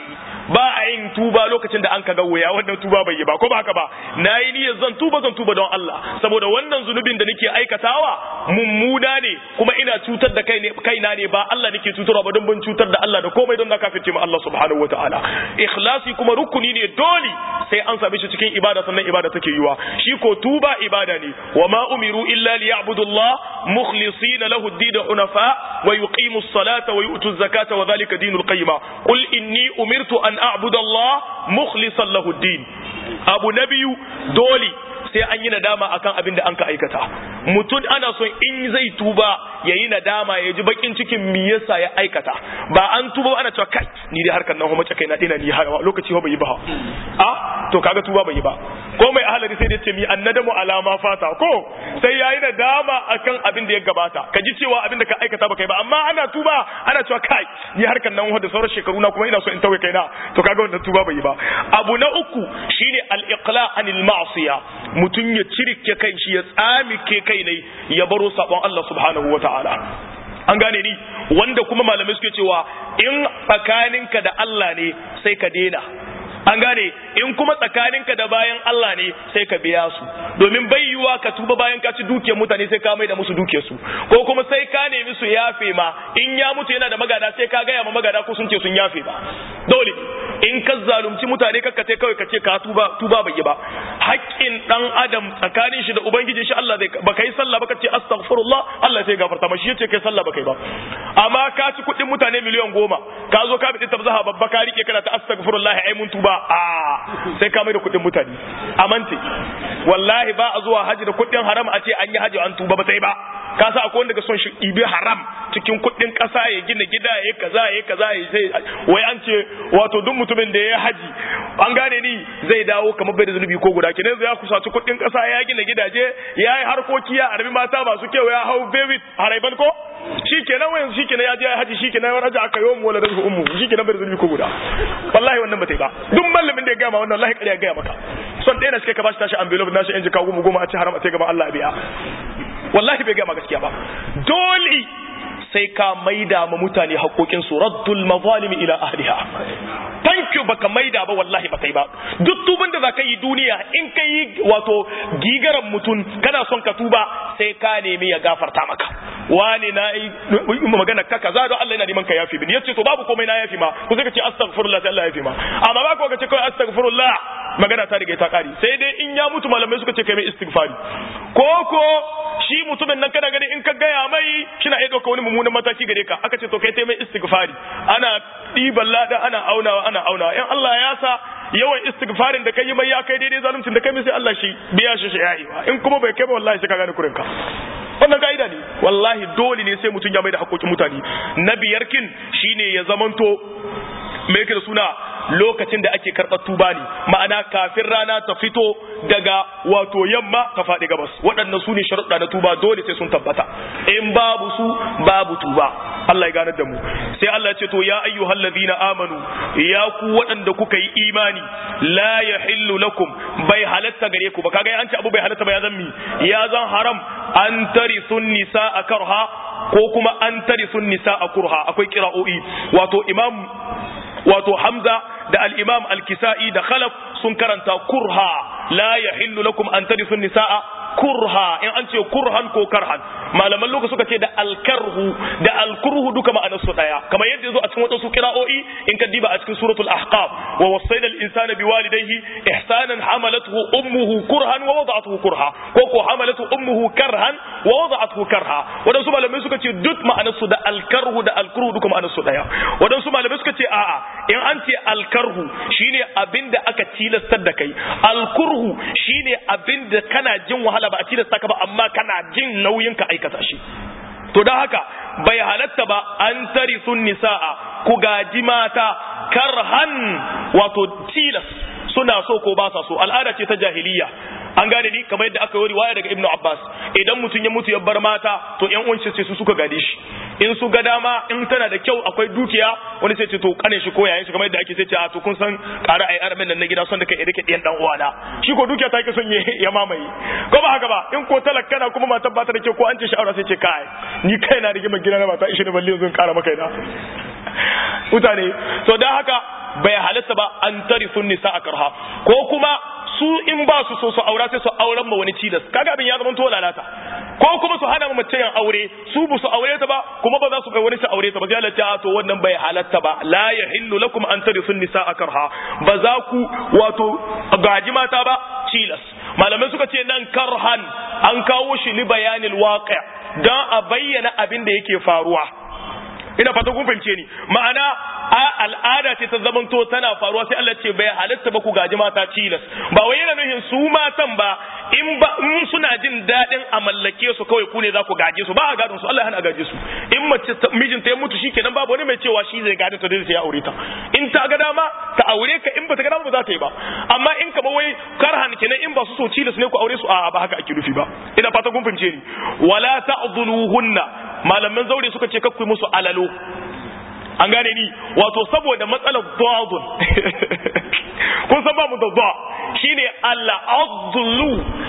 A: ba a yin tuba lokacin da an kaga wuya wannan tuba bai yi ba ko ba haka ba nayi niyyar zan tuba zan tuba don Allah saboda wannan zunubin da nake aikatawa mummuna ne kuma ina cutar da kai ne kaina ne ba Allah nake cutarwa ba don ban cutar da Allah da komai don na kafirce ma Allah subhanahu wataala ikhlasi kuma rukuni ne dole sai an same shi cikin ibada sannan ibada take yiwa shi ko tuba ibada ne wa ma umiru illa liya'budu Allah mukhlisina lahu ad-din hunafa wa yuqimu as-salata wa yu'tu az-zakata wa dhalika dinul qayyima qul inni umirtu an a'budu Allah mukhlisan lahu ad-din abu nabiyu dole sai an yi nadama akan abin da an ka aikata mutum ana son in zai tuba ya yi nadama ya ji bakin cikin me yasa ya aikata ba an tuba ana cewa kai ni dai harkar nan kuma kai na dina ni har lokaci bai yi ba a to kaga tuba bai yi ba ko mai ahalari sai dai ce mi annadamu alama fata ko sai yayi nadama akan abin da ya gabata ka ji cewa abin da ka aikata ba kai ba amma ana tuba ana cewa kai ni harkar nan da sauran shekaru na kuma ina so in tawaye kaina to kaga wannan tuba bai yi ba abu na uku shine al-iqla anil ma'siyah mutum ya cirike kai shi ya tsamike kai ne ya baro sabon Allah subhanahu wa ta'ala an gane ni wanda kuma malamai suke cewa in tsakaninka da Allah ne sai ka dena an gane in kuma tsakaninka da bayan Allah ne sai ka biya su domin bai yiwa ka tuba bayan ka ci dukiyar mutane sai ka mai da musu dukiyar su ko kuma sai ka nemi su yafe ma in ya mutu yana da magada sai ka gaya ma magada ko sun ce sun yafe ba dole in ka zalunci mutane kakka sai kawai ka ce ka tuba tuba bai yi ba haƙƙin dan adam tsakanin shi da ubangiji shi Allah zai ba kai sallah ba ka ce astaghfirullah Allah sai gafarta ma shi yace kai sallah ba kai ba amma ka ci kuɗin mutane miliyan goma ka zo ka bi tabzaha babba ka rike kana ta astaghfirullah ai mun tuba a sai ka mai da kuɗin mutane amante wallahi ba a zuwa haji da kuɗin haram a ce an yi haji an tuba ba sai ba ka sa akwai wanda ga son shi ibi haram cikin kuɗin ƙasa ya gina gida ya kaza ya kaza ya sai wai an ce wato duk mutumin da ya haji an gane ni zai dawo kamar bai da zunubi ko guda kenan zai ya kusaci kuɗin ƙasa ya gina gidaje ya yi harkoki ya arbi mata masu kyau ya hau bewi haraiban ko shi kenan wayan shi kenan ya je ya haji shi kenan ya raja aka yi wa mu wala da ummu shi kenan bai da zunubi ko guda wallahi wannan ba ta yi ba duk mallamin da ya gaya ma wannan wallahi ƙarya gaya maka son ɗaya na suke ka bashi tashi envelope nashi yan jika goma goma a ci haram a ce gaban Allah biya wallahi bai gaya ma gaskiya ba dole sai ka maida ma mutane haƙoƙin su raddul mazalimi ila ahliha thank you baka maida ba wallahi baka yi ba duk tubin da zaka yi duniya in ka yi wato gigaran mutum kana son ka tuba sai ka nemi ya gafarta maka wani na yi magana ka kaza don Allah yana neman ka yafi bin yace to babu komai na yafi ma ku sai ka ce astaghfirullah sai Allah yafi ma amma ba ko ka ce kawai astaghfirullah magana ta riga ta kari sai dai in ya mutu malamai suka ce kai mai istighfari ko ko shi mutumin nan kana gani in ka gaya mai kina iya ɗauka wani mummunan mataki gare ka aka ce to kai mai istighfari ana ɗiban lada ana aunawa ana aunawa in Allah ya sa yawan istighfarin da kai mai ya kai daidai zaluncin da kai mai sai Allah shi biya shi shi yayi in kuma bai kai ba wallahi sai ka gane kurin ka wannan ka'ida ne wallahi dole ne sai mutum ya mai da haƙoƙin mutane na biyar kin shine ya zamanto me yake da suna lokacin da ake karɓar tuba ne ma'ana kafin rana ta fito daga wato yamma ka faɗi gabas waɗannan su ne sharuɗa na tuba dole sai sun tabbata in babu su babu tuba Allah ya ganar da mu sai Allah ya ce to ya ayyuhal ladina amanu ya ku waɗanda kuka yi imani la yahillu lakum bai halatta gare ku ba kaga an ce abu bai halatta ba ya zan mi ya zan haram an tarisun nisa a karha ko kuma an tarisun nisa a kurha akwai kira'o'i wato imam wato hamza da al-imam al-kisa'i da khalaf sun karanta kurha la yahillu lakum an tarisu nisaa kurha in an ce kurhan ko karhan malaman lokaci suka ce da alkarhu da alkurhu duka ma'anar su daya kamar yadda yazo a cikin wadansu qira'o'i in ka diba a cikin suratul ahqaf wa wasayna al-insana biwalidayhi ihsanan hamalathu ummuhu kurhan wa wada'athu kurha ko ko hamalathu ummuhu karhan wa wada'athu karha wadansu malamai suka ce duk ma'anar su da alkarhu da alkurhu duka ma'anar su daya wadansu malamai suka ce a'a in an ce alkarhu shine abinda aka tilastar da kai alkurhu shine abinda kana jin wahala ba a tilasta ka ba amma kana jin nauyin ka aikata shi to don haka bai halatta ba an tari sun nisa'a ku gaji mata karhan wato tilas suna so ko ba sa so al'ada ce ta jahiliya an gane ni kamar yadda aka yi riwaya daga ibnu abbas idan mutum ya mutu ya bar mata to yan uwan sai su suka gade shi in su ga dama in tana da kyau akwai dukiya wani sai ce to kane shi ko yayin shi kamar yadda ake sai ce a to kun san ƙara ai arabin nan na gida son da kai rike ɗiyan dan uwana shi ko dukiya ta yake son ya mamaye ko ba haka ba in ko talaka na kuma matar ba ta da kyau ko an ce sha'awara sai ce kai ni kai na rigimar gida na mata ishi ne balle yanzu in ƙara maka ina mutane so dan haka bai halatta ba an tarifun nisa a karha ko kuma su in ba su so su aura sai su auren ma wani cidas kaga abin ya zama to lalata ko kuma su hana mace yin aure su bu su aure ta ba kuma ba za su kai wani su aure ta ba sai Allah ta to wannan bai halatta ba la yahillu lakum an tarifun nisa a karha ba za ku wato gaji mata ba cilas malamai suka ce nan karhan an kawo shi li bayanil waqi' dan a bayyana abin da yake faruwa ina fata kun fahimce ni ma'ana a al'ada ce ta zamanto tana faruwa sai Allah ce bai halatta ba ku gaji mata cilas ba wai yana nufin su matan ba in ba in suna jin daɗin a mallake su kawai ku ne za ku gaje su ba a gadon su Allah ya hana gaje su in mace mijinta ya mutu shikenan babu wani mai cewa shi zai gadon ta dai sai ya aure ta in ta ga dama ta aure ka in ba ta ga dama ba za ta yi ba amma in kama wai karhan kenan in ba su so cilas ne ku aure su a ba haka ake nufi ba ina fata kun fahimce ni wala ta'dhuluhunna malaman zaure suka ce kakku musu alalo an gane ni wato saboda matsalar dadun kun san ba mu da da shine al'adlu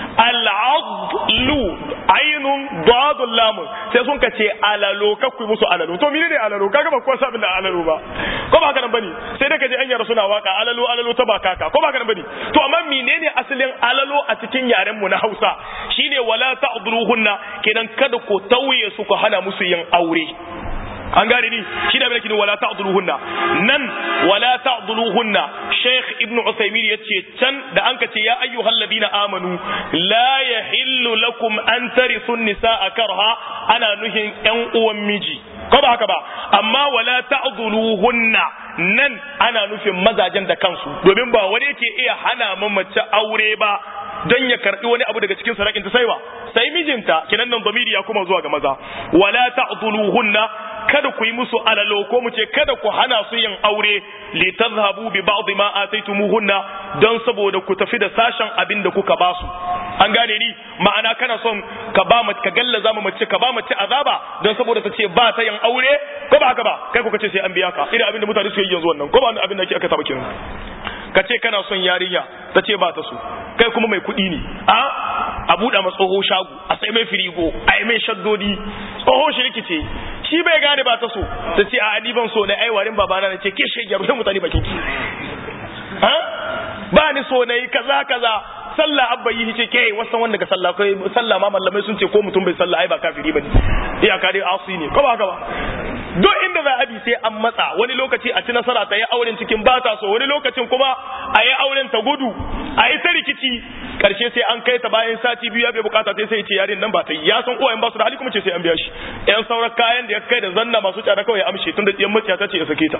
A: al'adlu ainun dadun lamun sai sun ka ce alalo kakku musu alalo to mene ne alalo kaga ba kowa sabin da alalo ba ko ba haka nan bane sai da kaje an yara suna waka alalo alalo ta ba kaka ko ba haka nan bane to amma menene asalin alalo a cikin yaren mu na Hausa shine wala ta'dhuluhunna kenan kada ko tauye su ko hana musu yin aure an gane ni shi da bilaki wala ta'dhuluhunna nan wala ta'dhuluhunna sheikh ibnu usaymin yace can da an kace ya ayyuhal ladina amanu la yahillu lakum an tarithu nisaa karha ana nuhin yan uwan miji ko ba haka ba amma wala ta'dhuluhunna nan ana nufin mazajen da kansu domin ba wani yake iya hana mace aure ba don ya karbi wani abu daga cikin sarakin ta sai ba sai mijinta kinan nan zamiri ya kuma zuwa ga maza wala ta'dhuluhunna kada ku yi musu alalo ko mu ce kada ku hana su yin aure li tadhhabu bi ba'd ma ataytumuhunna don saboda ku tafi da sashen abin da kuka ba su an gane ni ma'ana kana son ka ba mace ka gallaza mu mace ka ba mace azaba don saboda ta ce ba ta yin aure ko ba haka ba kai ku ce sai an biya ka irin abin da mutane suke yi yanzu wannan ko ba abin da ake aka saba kenan ka ce kana son yarinya ta ce ba ta so kai kuma mai kuɗi ne a a buɗe ma tsoho shago a sai mai firigo a yi mai shaddodi tsoho shi rikice shi bai gane ba ta so ta ce a ni ban so na ai warin babana na ce ke shege rufe mutane bakin ki ha ba ni so na yi kaza kaza sallah abba yi ce ke wasan wanda ka sallah kai sallah ma mallamai sun ce ko mutum bai sallah ai ba kafiri bane iyaka dai asi ne ko ba haka ba duk inda za a bi sai an matsa wani lokaci a ci nasara ta yi auren cikin bata so wani lokacin kuma a yi auren ta gudu a yi ta rikici karshe sai an kai ta bayan sati biyu ya bai bukata sai sai ce yarin nan ba ta yi ya san uwayen ba su da hali kuma ce sai an biya shi yan sauran kayan da ya kai da zanna masu tsada kawai ya amshe tun da ɗiyan maciya ta ce ya sake ta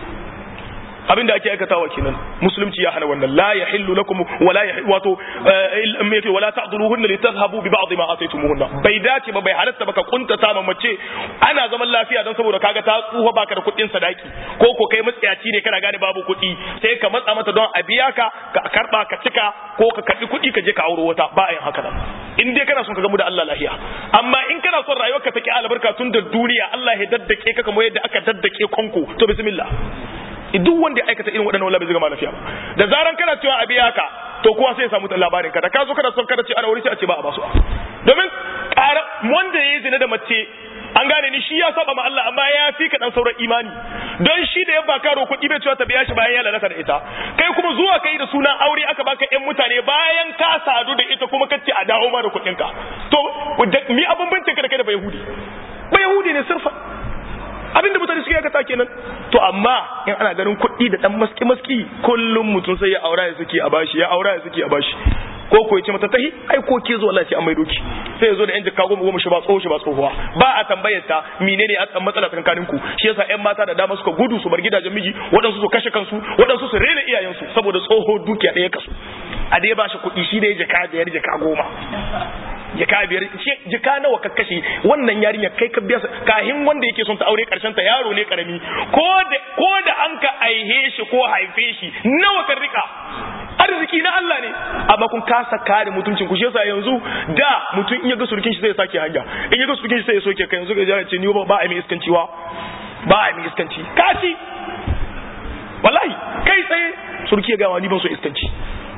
A: abin da ake aikatawa kenan musulunci ya hana wannan la yahillu lakum wala wato yake wala ta'dhuluhunna litadhhabu bi ba'd ma ataytumuhunna bai dace ba bai halatta baka kuntata ma mace ana zaman lafiya don saboda kaga ta tsufa baka da kuɗin sadaki ko ko kai matsiyaci ne kana gane babu kuɗi sai ka matsa mata don a biya ka ka karba ka cika ko ka karbi kuɗi ka je ka auro wata ba a yin haka nan in dai kana son ka gamu da Allah lahiya amma in kana son rayuwarka take albarka tun da duniya Allah ya daddake ka kamar yadda aka daddake konko to bismillah duk wanda ya aikata irin waɗannan wallahi bai zama lafiya da zaran kana cewa a biya ka to kowa sai ya samu labarin ka da ka zo kana son kada ce ana wuri sai a ce ba a basu domin ƙara wanda ya yi zina da mace an gane ni shi ya saba ma Allah amma ya fi ka dan sauran imani don shi da ya ba karo kuɗi bai cewa ta biya shi bayan ya lalata da ita kai kuma zuwa kai da sunan aure aka baka ƴan mutane bayan ka sadu da ita kuma kace a dawo ma da kuɗinka to mi abun bincin ka da kai da bayahudi bayahudi ne sirfa abin da mutane suke aikata kenan to amma in ana ganin kuɗi da dan maski maski kullum mutum sai ya aura ya suke a bashi ya aura ya suke a bashi ko ko yace mata tahi ai ko ke zo Allah ce an mai doki sai ya zo da yan jikka goma goma shi ba tsoho shi ba tsohuwa ba a tambayar ta menene a tsan matsala tsakanin ku shi yasa ƴan mata da dama suka gudu su bar gidajen miji waɗansu su kashe kansu waɗansu su rena iyayensu saboda tsoho dukiya ɗaya kasu a dai ba shi kuɗi shi da ya jaka biyar jaka goma jika biyar jika nawa ka kashe wannan yarinya kai ka biya kahin wanda yake son ta aure karshen ta yaro ne karami ko da ko da an ka aihe shi ko haife shi nawa ka rika arziki na Allah ne amma kun kasa kare mutuncin ku shi yasa yanzu da mutum in ya ga surkin shi sai ya sake hanya in ya ga surkin shi sai ya soke kai yanzu ga ce ni ba ba a mai iskanci wa ba a mai iskanci kaci wallahi kai tsaye surki ya ga ni ban so iskanci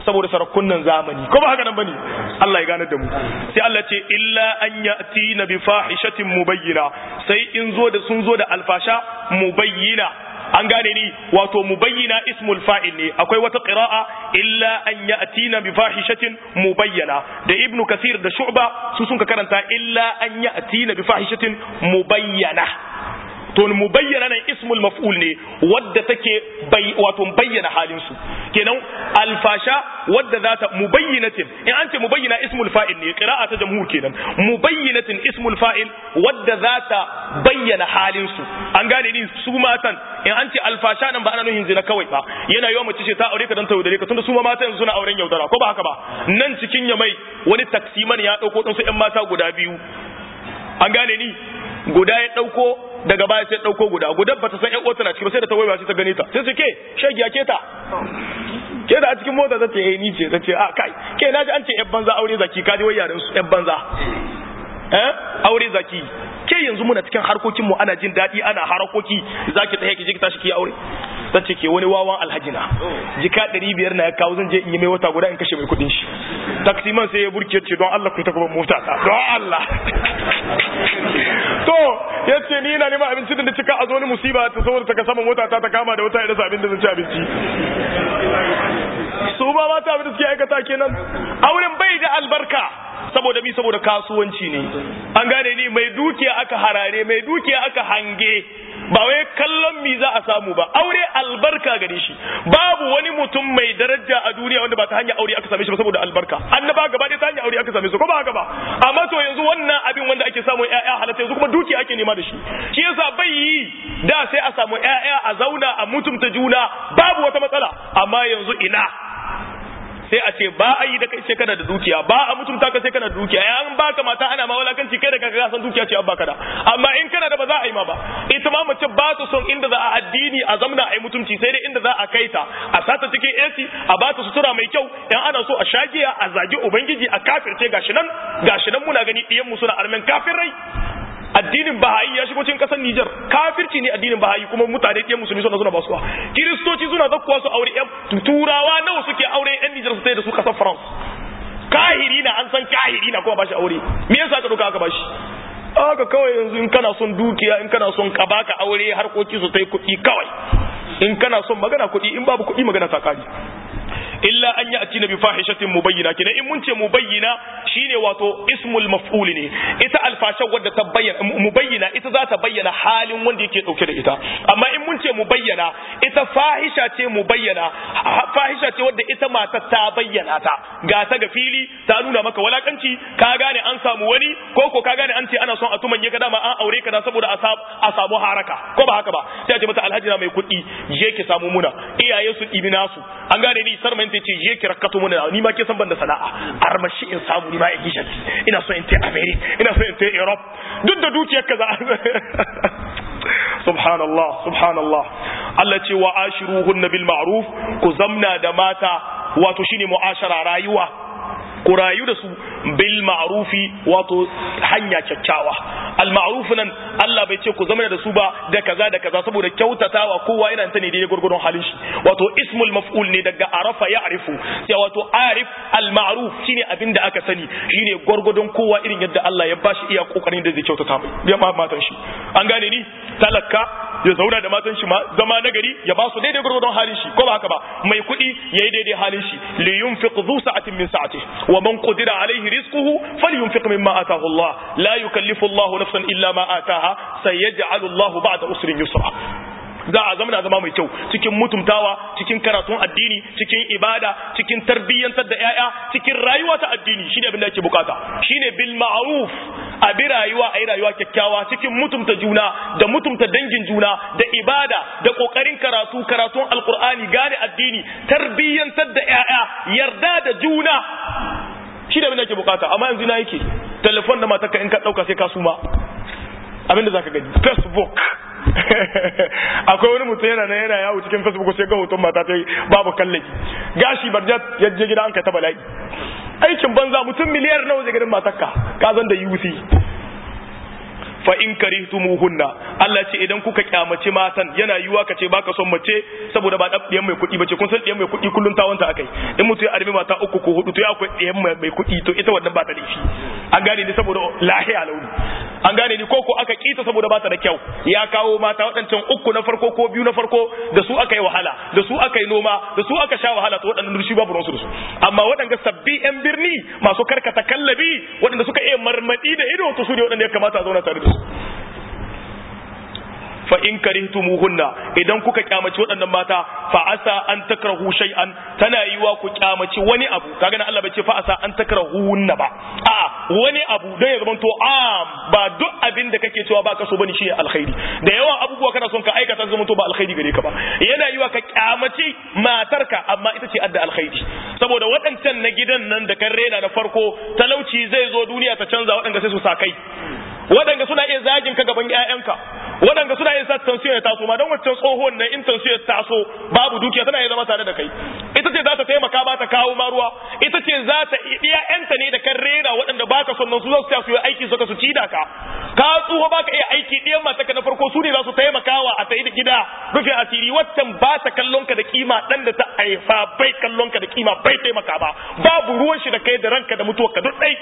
A: saboda sarakunan zamani ko ba haka nan bane Allah ya gane da mu sai Allah ce illa an ya'tina bi fahishatin mubayyina sai in zo da sun zo da alfasha mubayyina an gane ni wato mubayyina ismul fa'il ne akwai wata qira'a illa an ya'tina bi fahishatin mubayyana da ibnu kasir da shu'ba su sun ka karanta illa an ya'tina bi fahishatin mubayyana to mubayyana nan ismul maf'ul ne wadda take wato bayyana halin su kenan alfasha wadda za ta mubayyinatin in an ce mubayyana ismul fa'il ne qira'a ta jamhur kenan mubayyinatin ismul fa'il wadda za ta bayyana halin su an gane ni su matan in an ce alfasha nan ba ana nuhin zina kawai ba yana yawan mace ce ta aure ka dan ta yaudare ka tunda su ma mata yanzu suna auren yaudara ko ba haka ba nan cikin yamai wani taksiman ya dauko dan su ƴan mata guda biyu an gane ni guda ya dauko daga baya sai dauko guda guda bata san ƴan uwarta na ciki ba sai da ta waiwa sai ta gane ta sai su ke shagiya ke ta ke da a cikin mota ta ce eh ni ce ta ce a kai ke na ji an ce ƴan banza aure zaki ka ji wai yaren su ƴan banza eh aure zaki ke yanzu muna cikin harkokin mu ana jin daɗi ana harakoki zaki ta ki je ki tashi ki aure ta ce ke wani wawan alhaji na jika ɗari biyar na ya kawo zan je in yi mai wata guda in kashe mai kuɗin shi taksiman sai ya burke ce don Allah ku ta kuma mota ta don Allah to ya ce ni ina neman abinci da cika a zo ni musiba ta saboda ta ka sama mota ta ta kama da wata ya rasa abin da zan ci abinci su ma mata abin da suke aikata kenan auren bai da albarka saboda mi saboda kasuwanci ne an gane ni mai dukiya aka harare mai dukiya aka hange ba wai kallon mi za a samu ba aure albarka gare shi babu wani mutum mai daraja a duniya wanda ba ta hanyar aure aka same shi ba saboda albarka annaba gaba ɗaya ta hanyar aure aka same su ko ba haka ba amma to yanzu wannan abin wanda ake samu ƴaƴa halatta yanzu kuma dukiya ake nema da shi shi yasa bai yi da sai a samu ƴaƴa a zauna a mutumta juna babu wata matsala amma yanzu ina sai a ce ba a yi da kai sai kana da dukiya ba a mutunta ka sai kana da dukiya ya an baka mata ana ma walakanci kai da ka ga san dukiya ce an baka da amma in kana da ba za a yi ma ba ita ma mace ba ta son inda za a addini a zamna a yi mutunci sai dai inda za a kai ta a sata cikin AC a ba ta sutura mai kyau in ana so a shagiya a zagi ubangiji a kafirce gashi nan gashi nan muna gani iyan mu suna armen kafirai addinin bahayi ya shigo cikin kasar Nijar kafirci ne addinin bahayi kuma mutane ɗiyan musulmi suna suna basuwa kiristoci suna zakkuwa su aure ƴan turawa nawa suke aure ƴan Nijar su sai da su kasar France kahiri na an san kahiri na kuma bashi aure me yasa ka doka aka bashi haka kawai yanzu in kana son dukiya in kana son ka baka aure harkoki su tai kuɗi kawai in kana son magana kuɗi in babu kuɗi magana ta kari illa an yi atina bi fahishatin mubayyina kenan in mun ce mubayyina shine wato ismul maf'ul ne ita alfashan wadda ta bayyana mubayyina ita za ta bayyana halin wanda yake dauke da ita amma in mun ce mubayyana ita fahisha ce mubayyana fahisha ce wadda ita mata ta bayyana ta ga ta ga fili ta nuna maka walakanci ka gane an samu wani ko ko ka gane an ce ana son a tumanye ka dama an aure ka da saboda a samu haraka ko ba haka ba sai a ce mata alhaji na mai kuɗi je ki samu muna iyaye su ɗibi nasu an gane ni sarmayin ta ce je ki rakkato muna ni ma ke san ban da sana'a armashi in samu ni ma in gishan ina so in ta America ina so in ta Europe duk da dukiyar ka za subhanallah subhanallah Allah ce wa ashiruhunna bil ma'ruf ku zamna da mata wato shine mu'ashara rayuwa ku rayu da su bil ma'rufi wato hanya kyakkyawa al ma'ruf nan Allah bai ce ku zama da su ba da kaza da kaza saboda kyautatawa kowa yana ta ne daidai gurgurdon halin shi wato ismul maf'ul ne daga arafa ya arifu sai wato arif al ma'ruf shine abin da aka sani shine gurgurdon kowa irin yadda Allah ya bashi iya kokarin da zai kyautata mai ya matan shi an gane ni talaka ya zauna da matan shi ma zama nagari ya ba su daidai gurgurdon halin shi ko ba haka ba mai kuɗi yayi daidai halin shi li yunfiq dhu sa'atin min sa'atihi ومن قدر عليه رزقه فلينفق مما آتاه الله لا يكلف الله نفسا إلا ما آتاها سيجعل الله بعد أسر يسرا za a zama zama mai kyau cikin mutumtawa cikin karatun addini cikin ibada cikin tarbiyyantar da yaya cikin rayuwa ta addini shine abin da ake bukata shine bil ma'ruf a bi rayuwa a yi rayuwa kyakkyawa cikin mutumta juna da mutumta dangin juna da ibada da kokarin karatu karatun alqur'ani gane addini tarbiyyantar da yaya yarda da juna shi da abin da ake bukata amma yanzu na yake telefon da matarka in ka dauka sai ka suma abin da zaka gani facebook akwai wani mutum yana yana yawo cikin facebook sai ga hoton mata ta babu kallaki gashi barjat ya je gida an ka ta bala'i aikin banza mutum miliyar nawa zai ganin matarka ka zan da UC fa in karihtumuhunna Allah ce idan kuka kyamaci matan yana yiwa ka ce baka son mace saboda ba ɗiyan mai kuɗi bace kun san ɗiyan mai kuɗi kullun tawanta akai in mutum ya armi mata uku ko hudu to ya akwai ɗiyan mai kuɗi to ita wannan ba ta laifi an gane ni saboda lahiya launi an gane ni koko aka kita saboda ba ta da kyau ya kawo mata waɗancan uku na farko ko biyu na farko da su aka yi wahala da su aka yi noma da su aka sha wahala to waɗannan shi babu ransu da su amma waɗanda sabbi yan birni masu karkata kallabi waɗanda suka iya marmaɗi da ido to su ne waɗanda ya kamata a zauna tare da su fa in karihtumuhunna idan kuka kyamaci waɗannan mata fa asa an takrahu shay'an tana yiwa ku kyamaci wani abu kaga nan Allah bai ce fa asa an takrahunna ba a wani abu dan ya zama to am ba duk abin da kake cewa ba ka so bane shine alkhairi da yawan abubuwa kana son ka aikata zama to ba alkhairi gare ka ba yana yiwa ka kyamaci matarka amma ita ce adda alkhairi saboda waɗancan na gidan nan da kan rena na farko talauci zai zo duniya ta canza waɗanda sai su sa kai waɗanda suna iya zagin ka gaban ƴaƴanka waɗanda suna iya sa tansiyo ya taso ma don waccan tsohon nan in tansiyo ya taso babu dukiya tana iya zama tare da kai ita ce za ta taimaka ba ta kawo ma ruwa ita ce za ta ƴaƴanta ne da kan rera waɗanda baka son nan su za su su yi aiki suka su ci da ka ka tsuho baka iya aiki ɗiyan mataka na farko su ne za su taimakawa a tayi da gida rufe asiri waccan ba ta kallon ka da kima ɗan da ta haifa bai kallon ka da kima bai taimaka ba babu ruwan shi da kai da ranka da mutuwa ka duk ɗai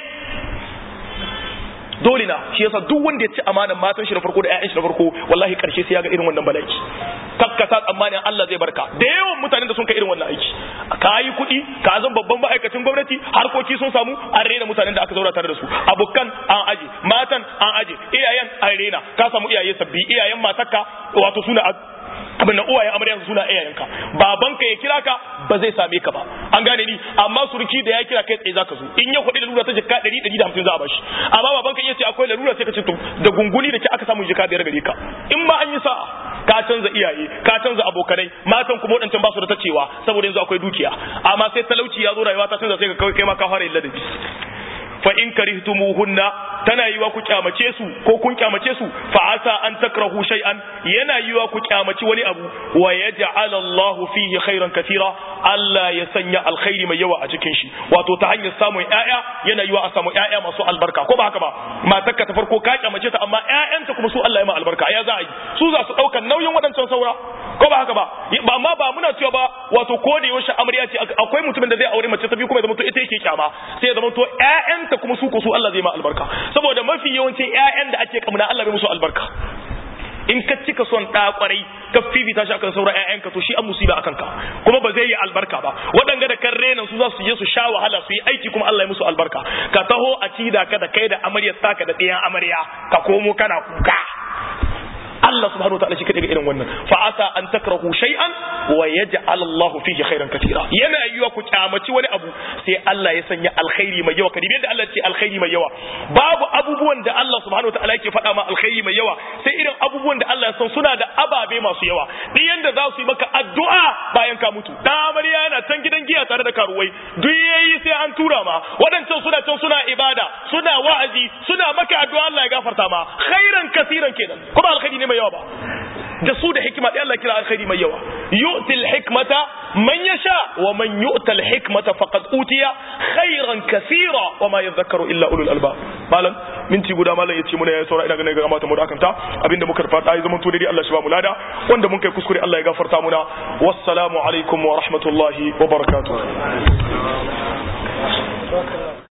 A: dole na shi yasa duk wanda ya ci amanan matan shi da farko da ƴaƴan shi da farko wallahi karshe sai ya ga irin wannan bala'i kakkasa tsammanin Allah zai barka da yawan mutanen da sun kai irin wannan aiki ka yi kuɗi ka zan babban ma'aikacin gwamnati harkoki sun samu an rena mutanen da aka zauna tare da su abokan an aje matan an aje iyayen an rena ka samu iyaye sabbi iyayen matarka wato suna abin da uwaye amarya suna iyayenka babanka ya kira ka ba zai same ka ba an gane ni amma surki da ya kira kai tsaye zaka zo in ya kuɗi lalura ta jika ɗari ɗari da hamsin za a bashi amma babanka iya ce akwai lalura sai ka ce to da gunguni da ke aka samu jika biyar gare ka in ma an yi sa'a ka canza iyaye ka canza abokanai matan kuma waɗancan ba su da ta cewa saboda yanzu akwai dukiya amma sai talauci ya zo rayuwa ta canza sai ka kai ma ka fara yin ladabi fa in karihtumuhunna tana yiwa ku kyamace su ko kun kyamace su fa asa an takrahu shay'an yana yiwa ku kyamaci wani abu wa yaj'al Allahu fihi khairan katira Allah ya sanya alkhairi mai yawa a cikin shi wato ta hanyar samun ƴaƴa yana yiwa a samu ƴaƴa masu albarka ko ba haka ba matarka ta farko ka kyamace ta amma ƴaƴanta kuma su Allah ya ma albarka ya za a yi su za su ɗaukar nauyin waɗancan saura ko ba haka ba ba amma ba muna cewa ba wato ko da yaushe amarya ce akwai mutumin da zai aure mace ta biyu kuma ya zama to ita yake kyama sai ya zama to ƴaƴan ta kuma su ko su Allah zai ma albarka saboda mafi yawancin ƴaƴan da ake kamuna Allah bai musu albarka in ka cika son ɗa kwarai ka fifita shi akan sauran ƴaƴanka to shi an musiba akan ka kuma ba zai yi albarka ba waɗanda da kan renan su za su je su sha wahala su yi aiki kuma Allah ya musu albarka ka taho a ci da ka da kai da amaryar taka da ɗayan amarya ka komo kana kuka Allah subhanahu wa ta'ala shi kadai ga irin wannan fa asa an takrahu shay'an wa yaj'al Allah fihi khairan katira yana yiwa ku kyamaci wani abu sai Allah ya sanya alkhairi mai yawa kadibi yadda Allah ce alkhairi mai yawa babu abubuwan da Allah subhanahu wa ta'ala yake faɗa ma alkhairi mai yawa sai irin abubuwan da Allah ya san suna da ababe masu yawa ni yanda za su yi maka addu'a bayan ka mutu dan amarya yana can gidan giya tare da karuwai duk yayi sai an tura ma waɗancan suna can suna ibada suna wa'azi suna maka addu'a Allah ya gafarta ma khairan kasiran kenan kuma alkhairi ne mai yawa ba da su da hikima ɗaya Allah kira alkhairi mai yawa yu'til hikmata man yasha wa man yu'tal hikmata faqad utiya khairan kaseera wa ma yadhakkaru illa ulul albab malam minti guda malam yace muna yayi saura ina ganin ga mata mu da akanta abinda muka fada ya zama to dai Allah shi ba mu lada wanda mun kai kuskure Allah ya gafarta muna wassalamu alaikum wa rahmatullahi wa barakatuh